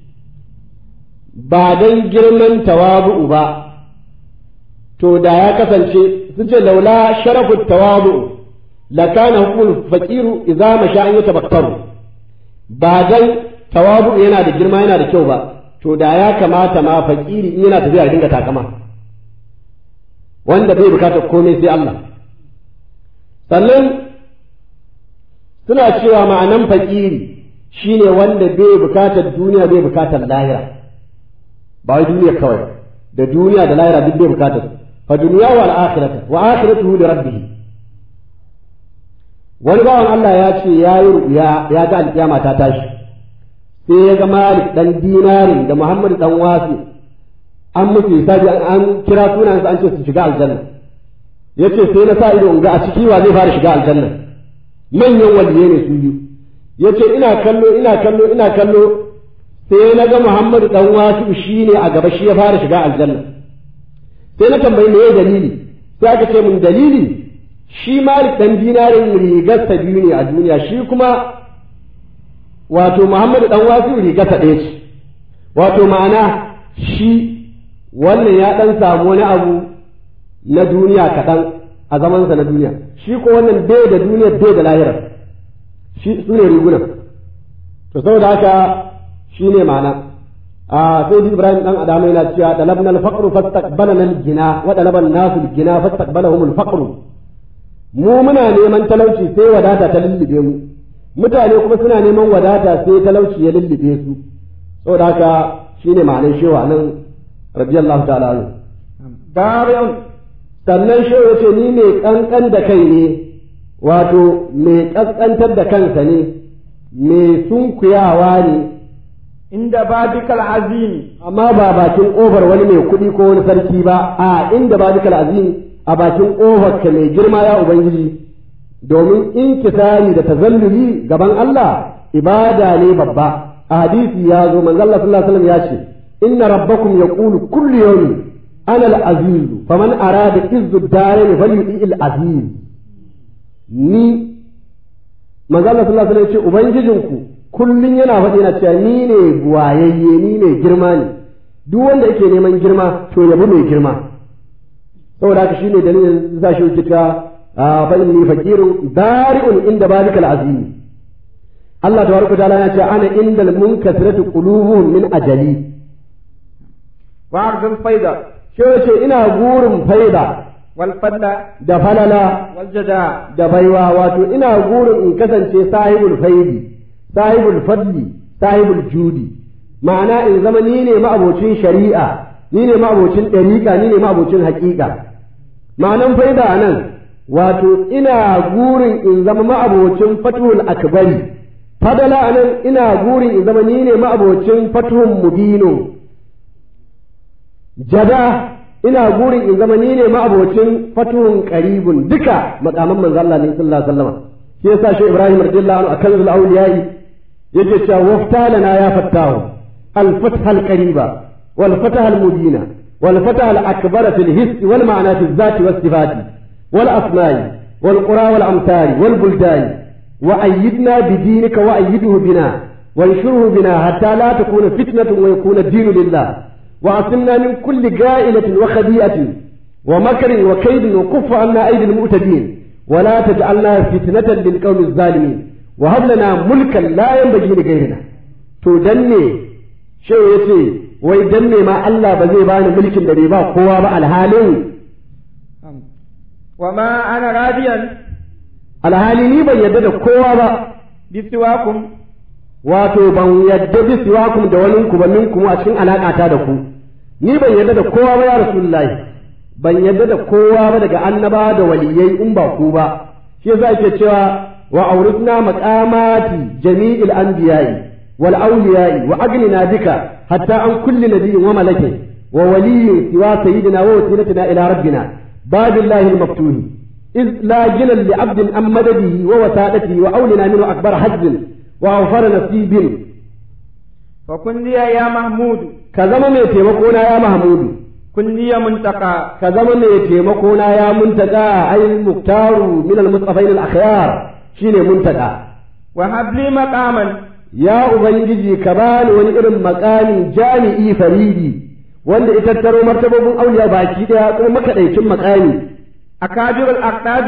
ba don girman tawabu'u ba to da ya kasance sun ce laula sharafu tawabu'u la kana hukul faqiru idza masha an yatabakkaru ba dan tawabu'u yana da girma yana da kyau ba to da ya kamata ma fakiri in yana tafiya dinga takama wanda bai bukatar komai sai Allah sannan suna cewa ma'anan fakiri shine wanda bai bukatar duniya bai bukatar lahira ba wai duniya kawai da duniya da lahira duk bai bukatar fa duniya wal akhirata wa akhiratuhu li rabbih wani bawan Allah ya ce ya yi ruya ya ga alkiyama ta tashi sai ya ga Malik dan dinarin da Muhammad dan Wasi an musu hisabi an kira sunan an ce su shiga aljanna yace sai na sa ido in ga a ciki wa zai fara shiga aljanna manyan waliyai ne su biyu yace ina kallo ina kallo ina kallo sai na ga Muhammadu dan wasu shi ne a gaba shi ya fara shiga aljanna sai na tambayi me dalili sai aka ce mun dalili shi Malik dan dinarin rigarsa biyu ne a duniya shi kuma wato Muhammadu dan wasu rigarsa ɗaya ce wato ma'ana shi wannan ya dan samu wani abu na duniya kaɗan a zamansa na duniya shi ko wannan bai da duniya bai da lahirar shi su ne rigunan to saboda haka shi ne ma'ana a sai ibrahim dan adama yana cewa dalabna al-faqru fastaqbalana al-gina wa dalaba an-nasu al-gina fastaqbalahum al-faqru mu muna neman talauci sai wadata ta lullube mu mutane kuma suna neman wadata sai talauci ya lullube su saboda haka shine ma'anar shewa nan radiyallahu ta'ala anhu bari'un sannan shewa yace ni mai kankan da kai ne wato mai kaskantar da kansa ne mai sunkuyawa ne عند بابك العظيم amma ba bakin ƙofar wani mai kuɗi ko wani sarki ba a inda ba duka azim a bakin ƙofar ka mai girma ya ubangiji domin inkisari da tazalluli gaban Allah ibada ne babba a hadisi ya zo manzo Allah sallallahu alaihi wasallam ya ce inna rabbakum yaqulu kullu yawmin ana al-aziz faman arada izzu ad-darin falyuti al-aziz ni manzo Allah sallallahu alaihi wasallam ya ce ubangijinku kullun yana faɗi yana cewa ni ne buwayayye ni ne girma ne duk wanda yake neman girma to yabi mai girma saboda haka shine dalilin za shi kita fa inni faqirun bari'un inda balikal azim Allah tabaraka ta'ala ya ce ana indal munkasiratu qulubuhum min ajali وعرض الفيضة shi ce ina gurin faida والفضل da falala والجداء da baiwa wato ina gurin in kasance sahibul faidi sahibul fadli sahibul judi ma'ana in zama ni ne ma'abocin shari'a ni ne ma'abocin ɗariƙa ni ne ma'abocin haƙiƙa ma'anan faida a nan wato ina gurin in zama ma'abocin fatuhul akbari fadala a nan ina gurin in zama ni ne ma'abocin fatuhun mubino jada ina gurin in zama ni ne ma'abocin fatuhun qaribun duka makaman manzo Allah ne sallallahu alaihi wasallam shi yasa shi Ibrahim radiyallahu anhu akan zul awliyai yake cewa waftalana ya fattahu al fatha al qariba wal fatha al mubina wal fatha al akbara fil hiss wal ma'na fil zati was sifati wal asma'i wal qura wal amsari wal buldani wa ayyidna bi dinika wa ayyiduhu bina وانشره بنا حتى لا تكون فتنة ويكون الدين لله وعصمنا من كل جائلة وخبيئة ومكر وكيد وكف عنا أيدي المؤتدين ولا تجعلنا فتنة للقوم الظالمين وهب لنا ملكا لا ينبغي لغيرنا تدني شو يتي ويدني ما الله بزي بان ملك دريبا قوة مع الحالين وما أنا راضيا alhali ni ban yadda da kowa ba بسواكم wato ban yadda bi siwakum da wani ku ba minkum a cikin alakata da ku ni ban yadda da kowa ba ya rasulullahi ban yadda da kowa ba daga annaba da waliyai in ba ku ba shi yasa ake cewa wa auritna maqamati jami'il anbiya'i wal awliya'i wa agnina bika hatta an kulli nabiyyin wa malakin wa waliyyin siwa sayyidina wa wasilatina ila rabbina babillahi al-maftuhi إذ لا جنا لعبد أم مدده ووسادته وأولنا منه أكبر حج وأوفر نصيب فكن لي يا محمود كزما مي تيمكونا يا محمود كن لي منتقى كزما مي تيمكونا يا منتقى أي المختار من المصطفين الأخيار شيني منتقى وهب لي مقاما يا أبنجي كبان ونئرم مقامي جامعي فريدي wanda ita taro martabobin auliya baki daya kuma makaɗaicin makami أكابر الأقطاب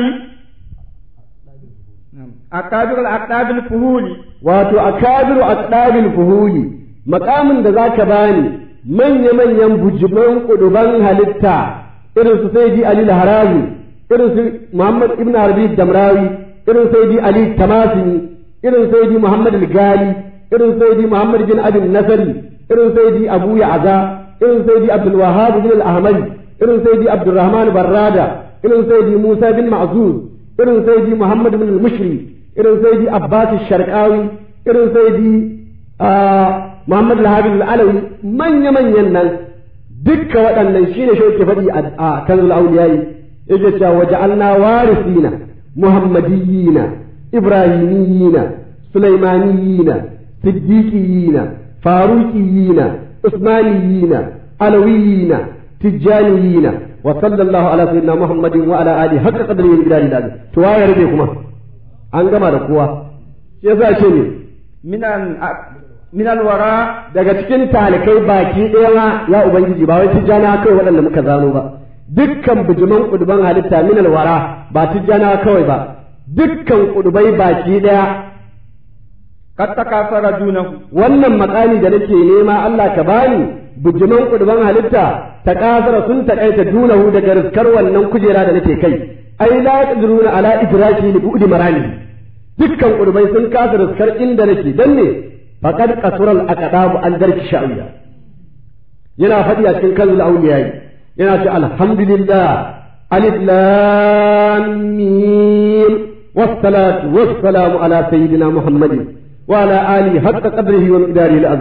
أكابر الأقطاب الفهول wato akabiru aqdabil fuhuli makamin da zaka bani manya manyan bujiman kuduban halitta irin su sayyidi ali al-harazi irin su muhammad ibn arabi damrawi irin sayyidi ali tamasini irin sayyidi muhammad al-gali irin sayyidi muhammad bin abi nasari irin sayyidi abu ya'za irin sayyidi abdul wahhab bin al-ahmadi irin sayyidi abdurrahman barrada irin sayyidi musa bin ma'zuz irin sayyidi muhammad bin al-mushri irin sayyidi abbas sharqawi irin sayyidi muhammad al-habib al-alawi manya manyan nan dukkan waɗannan shine shi yake faɗi a kanzul awliyai yake cewa waja'alna warisina muhammadiyina ibrahimiyina sulaimaniyina siddiqiyina faruqiyina usmaniyina alawiyina tijjaniyina wa sallallahu ala sayyidina muhammadin wa ala alihi haqqa qadrihi wa bidali dal to waye rabe kuma an gama da kowa shi yasa ce ne من ال- من الوراء daga cikin talikai baki ɗaya ma ya ubangiji ba wai tijjana kai waɗanda muka zano ba dukkan bijiman kuduban halitta min alwara ba tijjana kawai ba dukkan kudubai baki ɗaya قد تكاثر دونه wannan makami da nake nema Allah ka bani bijiman kuduban halitta ta kasara sun takaita dunahu daga riskar wannan kujera da nake kai ai la yaqdiruna ala idraki li bu'di marani dukkan kudubai sun kasa riskar inda nake dan ne faqad qasura al aqdabu an darki sha'iya yana faɗi a cikin kanzul awliyai yana ce alhamdulillah alif lam mim والصلاة والسلام على سيدنا محمد وعلى آله حق قدره ومقداره العظيم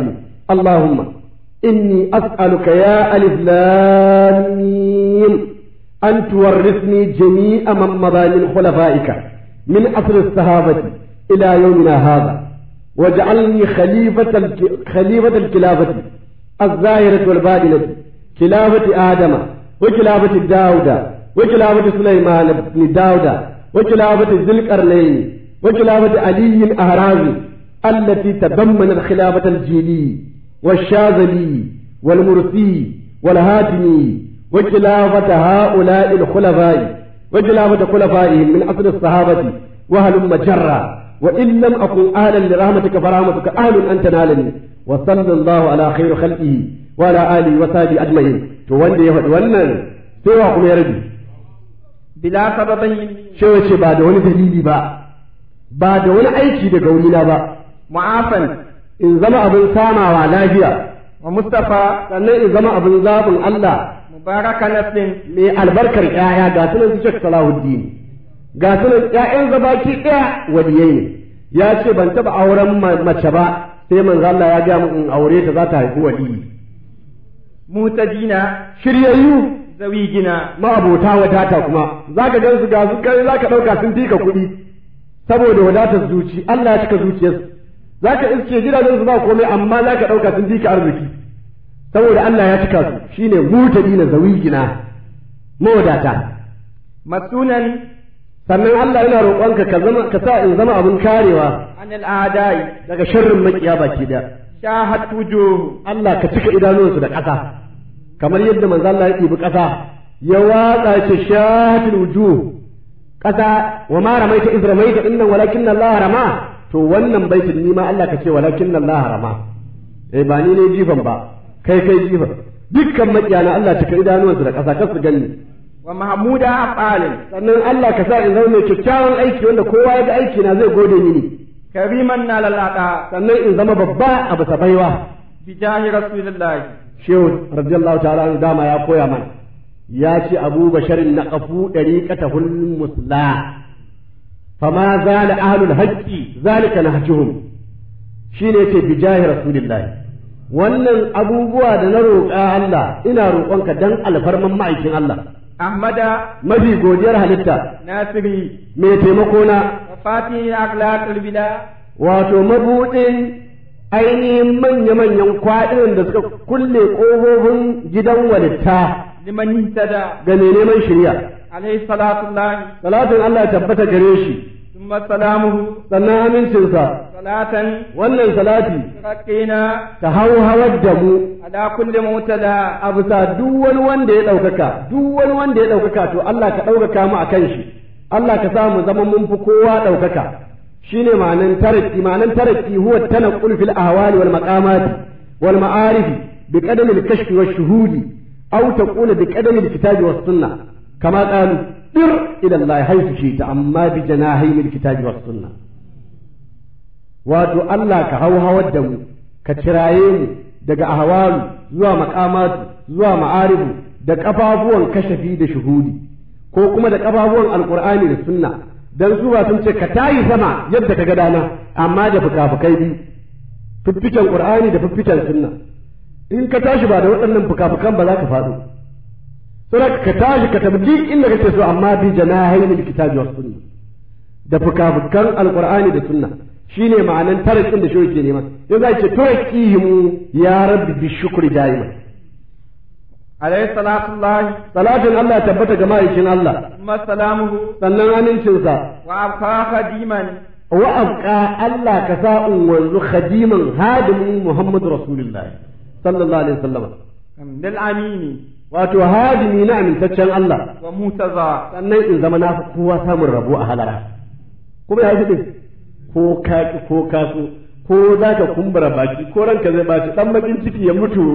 اللهم إني أسألك يا ألف لام ميم أن تورثني جميع من مضى من خلفائك من أصل الصحابة إلى يومنا هذا واجعلني خليفة الك... خليفة الخلافة الظاهرة والباطنة خلافة آدم وخلافة داود وخلافة سليمان بن داود وخلافة ذي القرنين وخلافة علي الأهرازي التي تضمنت خلافة الجيلي والشاذلي والمرسي والهاتمي وخلافة هؤلاء الخلفاء وخلافة خلفائهم من أصل الصحابة وهلم جرا وإن لم أكن أهلا لرحمتك فرحمتك أهل أن تنالني وصلى الله على خير خلقه وعلى آله وصحبه أجمعين to wanda ya faɗi wannan sai wa kuma ya rabi bila sababin shi wace ba da wani dalili ba ba da wani aiki daga wurina ba mu'afan in zama abin samawa lafiya wa mustafa sannan in zama abin zaɓin Allah mubaraka naslin mai albarkar ƴaƴa ga sunan su Sheikh Salahuddin ga sunan ƴaƴan zabaki ɗaya waliyai ne ya ce ban taɓa auren mace ba sai manzo Allah ya ga mu in aure ta za ta haifi waliyi mutajina shiryayyu zawigina ma'abota wadata kuma zaka gan su ga su kai zaka ɗauka sun fika kuɗi saboda wadatar zuci Allah ya cika zuciyarsu zaka iske gidajen su ba komai amma zaka ɗauka sun fika arziki saboda Allah ya cika su shine mutajina zawigina mawadata masunan sannan Allah yana roƙonka ka zama ka sa in zama abin karewa anil a'dai daga sharrin makiya baki da shahat wujuh Allah ka cika idanunsu da ƙasa kamar yadda manzo Allah ya ɗibi ƙasa ya watsa shi shahatul wujuh ƙasa wa ma ramaita iz ramaita innan walakin Allah rama to wannan baitin ni ma Allah ka ce walakin Allah rama eh ba ni ne jifan ba kai kai jifan dukkan makiyana Allah cika idanuwansu da ƙasa kar su ganni wa mahmuda afalin sannan Allah ka sa in zama mai kyakkyawan aiki wanda kowa ya ga aiki na zai gode mini kariman na lalata sannan in zama babba a bisa baiwa bi jahi rasulillahi shehu radiyallahu ta'ala anhu dama ya koya mana ya ce abu basharin na qafu dariqatahul musla fama zala ahlul haqqi zalika nahjuhum shine yace bi jahi rasulillahi wannan abubuwa da na roƙa Allah ina roƙonka dan alfarman ma'aikin Allah ahmada mafi godiyar halitta nasiri mai taimako na wa fatihi akhlaqul bila wato mabuɗin ainihin manya-manyan kwaɗinan da suka kulle ƙofofin gidan walitta liman ihtada ga mai neman shirya. alayhi salatullahi Salatin Allah ya tabbata gare shi, thumma salamuhu sannan amincinsa, salatan wannan salati raqina ta hau hawar da mu ala kulli mutada a bisa duk wani wanda ya ɗaukaka, duk wani wanda ya ɗaukaka to Allah ka ɗaukaka mu a kan shi, Allah ka sa mu zama mun fi kowa ɗaukaka. shine ma'anan taraki ma'anan taraki huwa tanaqqul fil ahwali wal maqamat wal ma'arif bi qadam al kashf wash shuhudi aw taqul bi qadam al kitab was sunnah kama qalu dir ila Allah haythu shi'ta amma bi janahi al kitab was sunnah wato Allah ka hawhawar da mu ka kiraye mu daga ahwalu zuwa maqamat zuwa ma'arifu da kafafuwan kashafi da shuhudi ko kuma da kafafuwan alqur'ani da sunna dan su ba sun ce ka tayi sama yadda ka ga dana amma da fukafukai biyu fiffiken qur'ani da fiffiken sunna in ka tashi ba da waɗannan fukafukan ba za ka faɗo sai ka tashi ka tabi inda kake so amma bi janahayn alkitabi was sunna da fukafukan alqur'ani da sunna shine ma'anan tarakin da shi ke nema yanzu za ce tarakihimu ya rabbi bi shukri daima alayhi salatullahi salatin Allah ya tabbata ga ma'aikin Allah thumma salamuhu sannan amincinsa wa abqa khadiman wa abqa Allah ka sa in wanzu khadiman hadimin Muhammadu Rasulullah sallallahu alaihi wasallam lil amini wato hadimi na amintaccen Allah wa mutaza sannan in zama na fi kowa samun rabo a halara kuma ya fi din ko ka ki ko ka so ko za ka kumbura baki ko ranka zai baci dan bakin ciki ya mutu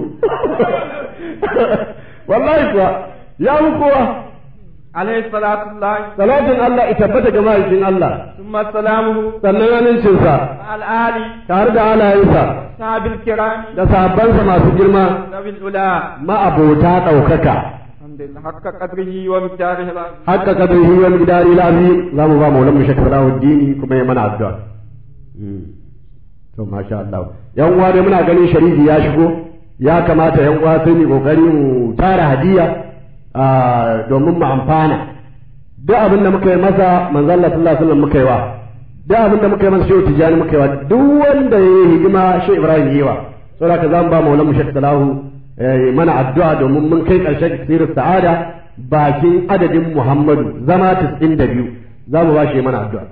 wallahi kuwa ya mu kowa alayhi salatullahi salatin Allah ita tabbata ga ma'aikin Allah thumma salamuhu sannan amincinsa al ali tare da halayensa sahabil kiram da sahabbansa masu girma nabil ula ma'abota ɗaukaka alhamdulillah haqqa qadrihi wa miqdarihi al-azim haka kadrihi wal gidari lazi za mu ba maulan mu shakar dini kuma ya mana addu'a to masha Allah yan uwa dai muna ganin sharifi ya shigo ya kamata yan uwa sai mu kokari mu tara hadiya domin mu amfana duk abin da muka yi masa manzo Allah sallallahu alaihi wasallam muka yi wa duk abin da muka yi masa shehu tijani muka yi wa duk wanda ya yi hidima shehu Ibrahim yi wa saboda ka zamu ba maulana Sheikh Salahu mana addu'a domin mun kai karshen sirrin sa'ada bakin adadin Muhammadu zama 92 za mu ba shi mana addu'a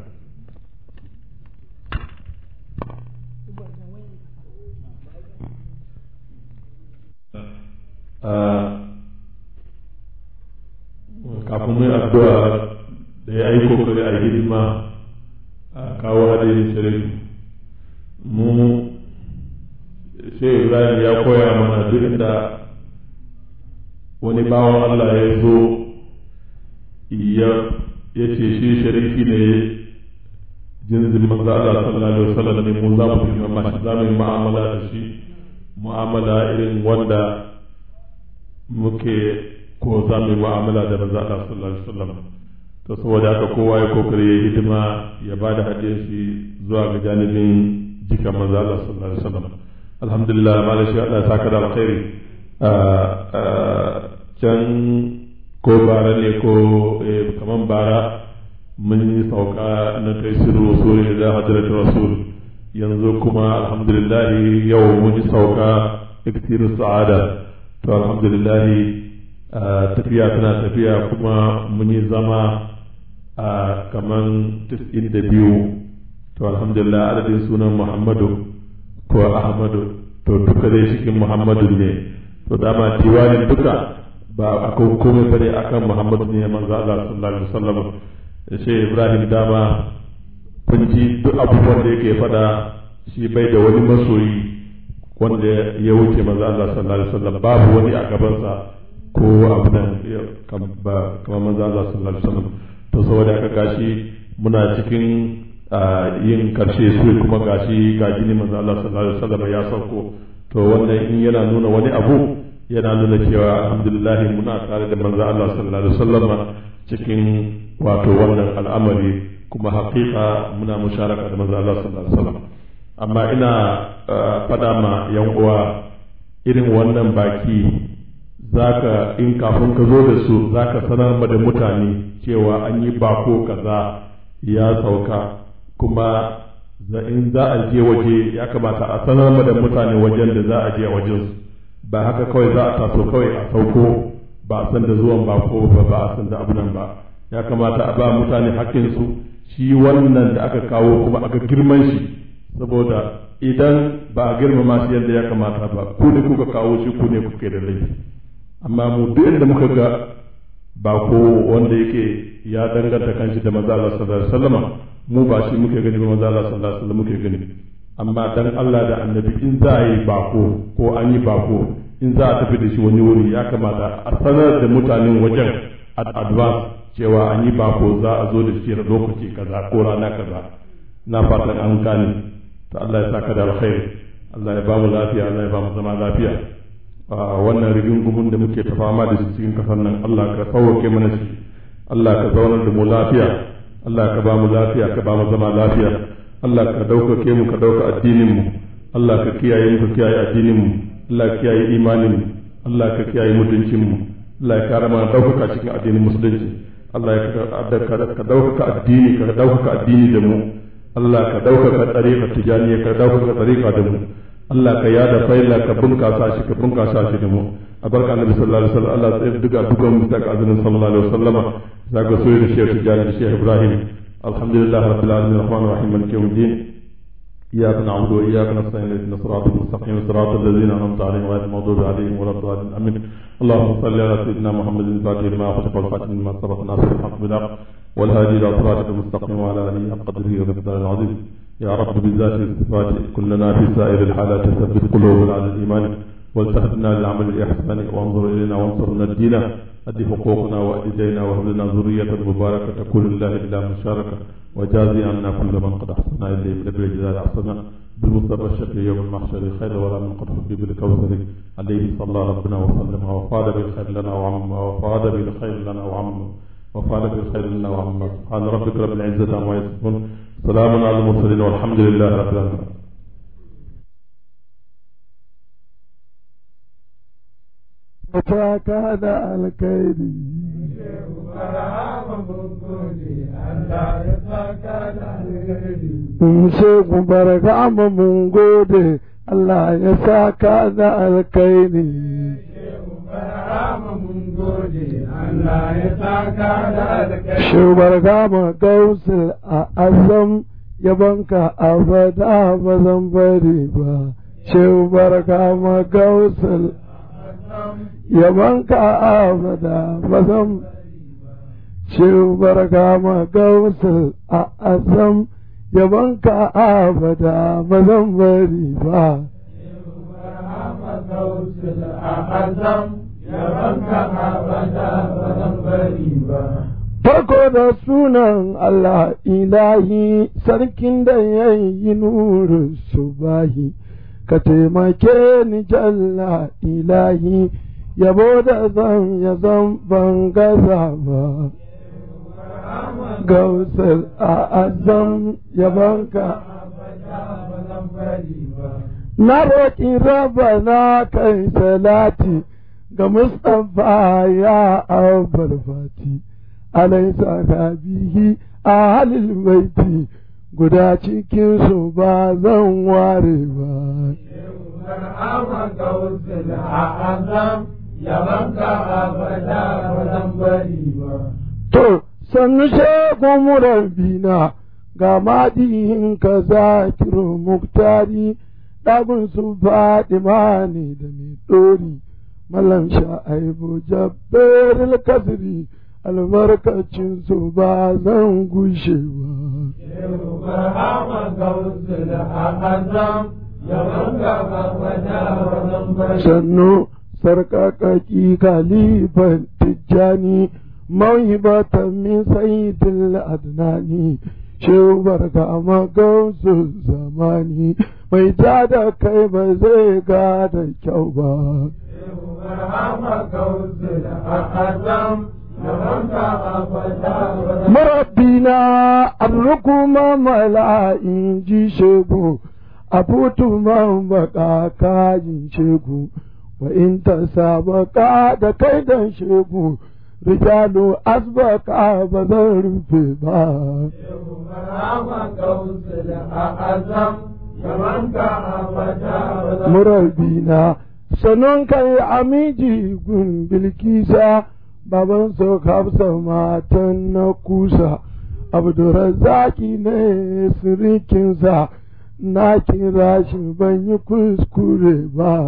kafin mai addu'a da ya yi kokari a hidima a kawo hadin shirin mu sai ibrahim ya koya mana duk da wani bawan allah ya zo ya ce shi sharifi ne jinsin manzo Allah sallallahu alaihi wasallam ne mu za mu yi mamashi za mu yi mu'amala da shi mu'amala irin wanda muke ko za mu yi mu'amala da manzo Allah sallallahu alaihi wasallam to saboda haka kowa ya kokari ya hidima ya ba da hadiyar shi zuwa ga janibin jikan manzo Allah sallallahu alaihi wasallam alhamdulillah malam shi Allah ya saka da alkhairi can ko bara ne ko kaman bara mun yi sauka na kai siru rasul da hadrat rasul yanzu kuma alhamdulillah yau mun yi sauka iktiru sa'ada to alhamdulillah tafiya tana tafiya kuma mun yi zama a kaman tis'in da biyu to alhamdulillah adadin sunan muhammadu ko ahmadu to duka dai cikin muhammadu ne to dama diwanin duka ba akan komai bane akan muhammadu ne manzo Allah sallallahu alaihi wasallam sai ibrahim dama kun ji duk abubuwan da yake fada shi bai da wani masoyi wanda ya wuce manzo Allah sallallahu alaihi wasallam babu wani a gabansa ko abu nan kamar manzo Allah sallallahu alaihi wasallam to saboda haka gashi muna cikin yin karshe su kuma gashi ga jini manzo Allah sallallahu alaihi wasallam ya sauko to wannan in yana nuna wani abu yana nuna cewa alhamdulillah muna tare da manzo Allah sallallahu alaihi wasallam cikin wato wannan al'amari kuma haƙiƙa muna musharaka da manzo Allah sallallahu alaihi wasallam amma ina faɗa ma yan uwa irin wannan baki zaka in kafin ka zo da su zaka sanar ma da mutane cewa an yi bako kaza ya sauka kuma in za a je waje ya kamata a sanar ma da mutane wajen da za a je a wajen su ba haka kawai za a taso kawai a sauko ba a san da zuwan bako ba ba a san da abunan ba ya kamata a ba mutane hakkinsu shi wannan da aka kawo kuma aka girman shi saboda idan ba a girmama shi yadda ya kamata ba ku ne kuka kawo shi ku ne kuke da laifi amma mu duk inda muka ga ba ko wanda yake ya danganta kanshi da maza Allah sallallahu alaihi wasallam mu ba shi muke gani ba maza Allah sallallahu alaihi wasallam muke gani amma dan Allah da annabi in za a yi bako ko an yi bako in za a tafi da shi wani wuri ya kamata a sanar da mutanen wajen advance cewa an yi bako za a zo da shi lokaci kaza ko rana kaza na fatan an gane to Allah ya saka da alkhairi Allah ya ba mu lafiya Allah ya ba mu zama lafiya wannan rigingumin da muke ta fama da shi cikin kasar nan Allah ka sauke mana shi Allah ka zaunar da mu lafiya Allah ka ba mu lafiya ka ba mu zama lafiya Allah ka ɗaukake mu ka ɗauka addinin mu Allah ka kiyaye mu ka kiyaye addinin mu Allah ka kiyaye imanin mu Allah ka kiyaye mutuncin mu Allah ya kare mana ɗaukaka cikin addinin musulunci Allah ya ka ɗaukaka addini ka ɗaukaka addini da mu Allah ka ɗaukaka tsarika tijaniya ka ɗaukaka tsarika da mu Allah ka yada faila ka bunkasa shi ka bunkasa shi da mu a barka annabi sallallahu alaihi wasallam Allah sai duka dukan mu ta azinin sallallahu alaihi wasallama zaka so da shehu tijani da shehu ibrahim alhamdulillah rabbil alamin rahmanir rahim maliki yawmiddin إياك نعبد وإياك نستعين اهدنا الصراط المستقيم صراط الذين أنعمت عليهم غير المغضوب عليهم ولا الضالين آمين اللهم صل على سيدنا محمد الفاتح لما خلق والخاتم لما سبق ناصر الحق بالحق والهادي إلى صراطك المستقيم وعلى آله حق قدره ومقداره العظيم يا رب بالذات الصفات كلنا في سائر الحالات ثبت قلوبنا على الإيمان والتهدنا للعمل الإحسان وانظر إلينا وانصرنا الدين أدي حقوقنا وأدي دينا وهب لنا ذرية مباركة تكون لله إلا مشاركة وجازي عنا كل من قد أحسن إليه بنبي الجلال أحسن بالمصطفى الشفيع يوم المحشر خير ولا من قد حبي بالكوثر عليه صلى ربنا وسلم وفاد بالخير لنا وعم وفاد بالخير لنا وعم وفعل بالخير لنا وعم سبحان ربك رب العزة عما يصفون سلام على المرسلين والحمد لله رب العالمين saka da alkhairi Shehu barka mu mun gode Allah ya saka da alkhairi Shehu barka mu gausul a azam yabanka abada ba zan bari ba Shehu barka mu gausul yabanka abada ba zan Shehu barka ma gausul a azam yabanka abada ba zan bari ba. Farko da sunan Allah ilahi sarkin da ya yi nuru subahi, ka taimake ni jalla ilahi, yabo da zan ya zan ban gaza ba. gausar a azam yabanka na roƙi raba na kai salati ga mustapha ya abar fati alaisa ka bihi a halil baiti guda cikin su ba zan ware ba yabanka abada ba zan bari ba to sannu shekun murabbina ga madihin ka zakiru muktari ɗagun su faɗi ne da mai ɗori malam sha'aibu jabbar kasiri albarkacin su ba zan gushe ba sannu sarƙaƙaƙi kalifan tijjani موهبة من سيد الأدناني شو بركة ما قوس زماني mai ja da kai ba zai ga da kyau ba. Marabbina arrukuma mala'in ji shegu, a futu man baka kajin shegu, wa in ta sabaka da kai dan shegu. rijalu asbaka ba zan rufe ba. Murabina sanon kai amiji gun bilkisa baban so hafsa matan na kusa abdurazaki ne sirikinsa na kira shi ban yi kuskure ba.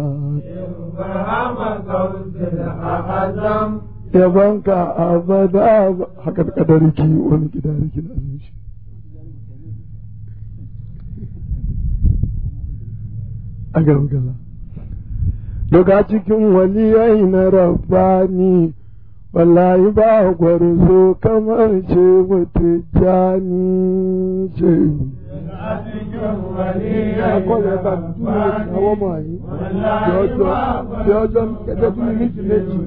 yabanka abada haka da kadariki wani gidariki na zuci a gargala daga cikin waliyai na rabbani wallahi ba gwarzo kamar ce wata jani ce akọ́lẹ̀ bá mi tún lè ṣe àwọn ọmọ yìí bí ọjọ́ bí ọjọ́ kẹjọ tún ní ti méjì.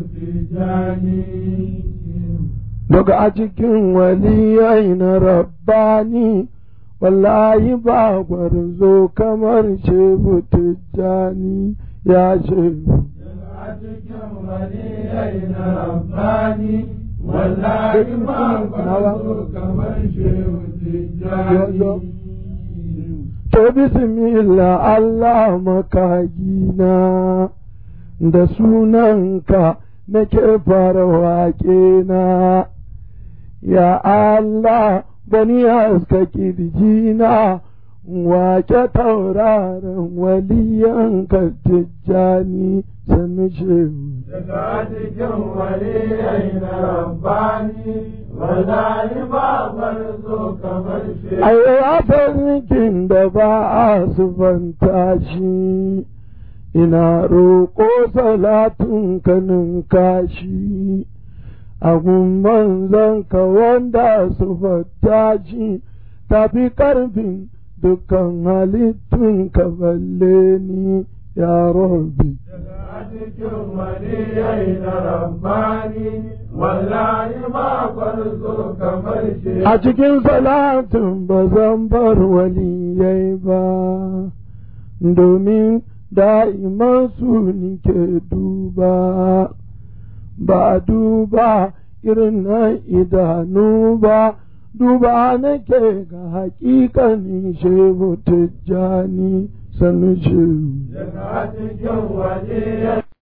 Daga a cikin waliyai na rabbani wallahi ba gwarzo kamar shehu tijjani ya shehu. a cikin waliyai na rabbani wallahi ba gwarzo kamar shehu tijjani To bismillah Allah makagina da sunanka nake fara waƙe na, ya Allah bani haska kirjina wake tauraron waliyanka tijjani sanu shehu. daga cikin waliyai na rabbani wallahi ba barzo kamar shi Ai, farkin da ba a sufanta shi, ina roƙo salatun kanin kashi, a gumman ka wanda sufanta shi, tafi ƙarfin dukkan halittun ka balle ni ya rabbi. daga cikin waliyai na rabbani wallahi ba barzo kamar shi A cikin salatin ba zan bar waliyai ba, domin da'iman su nike duba, ba duba irin na idanu ba duba nake ga hakikanin shehu tijjani sanu shehu daga cikin waje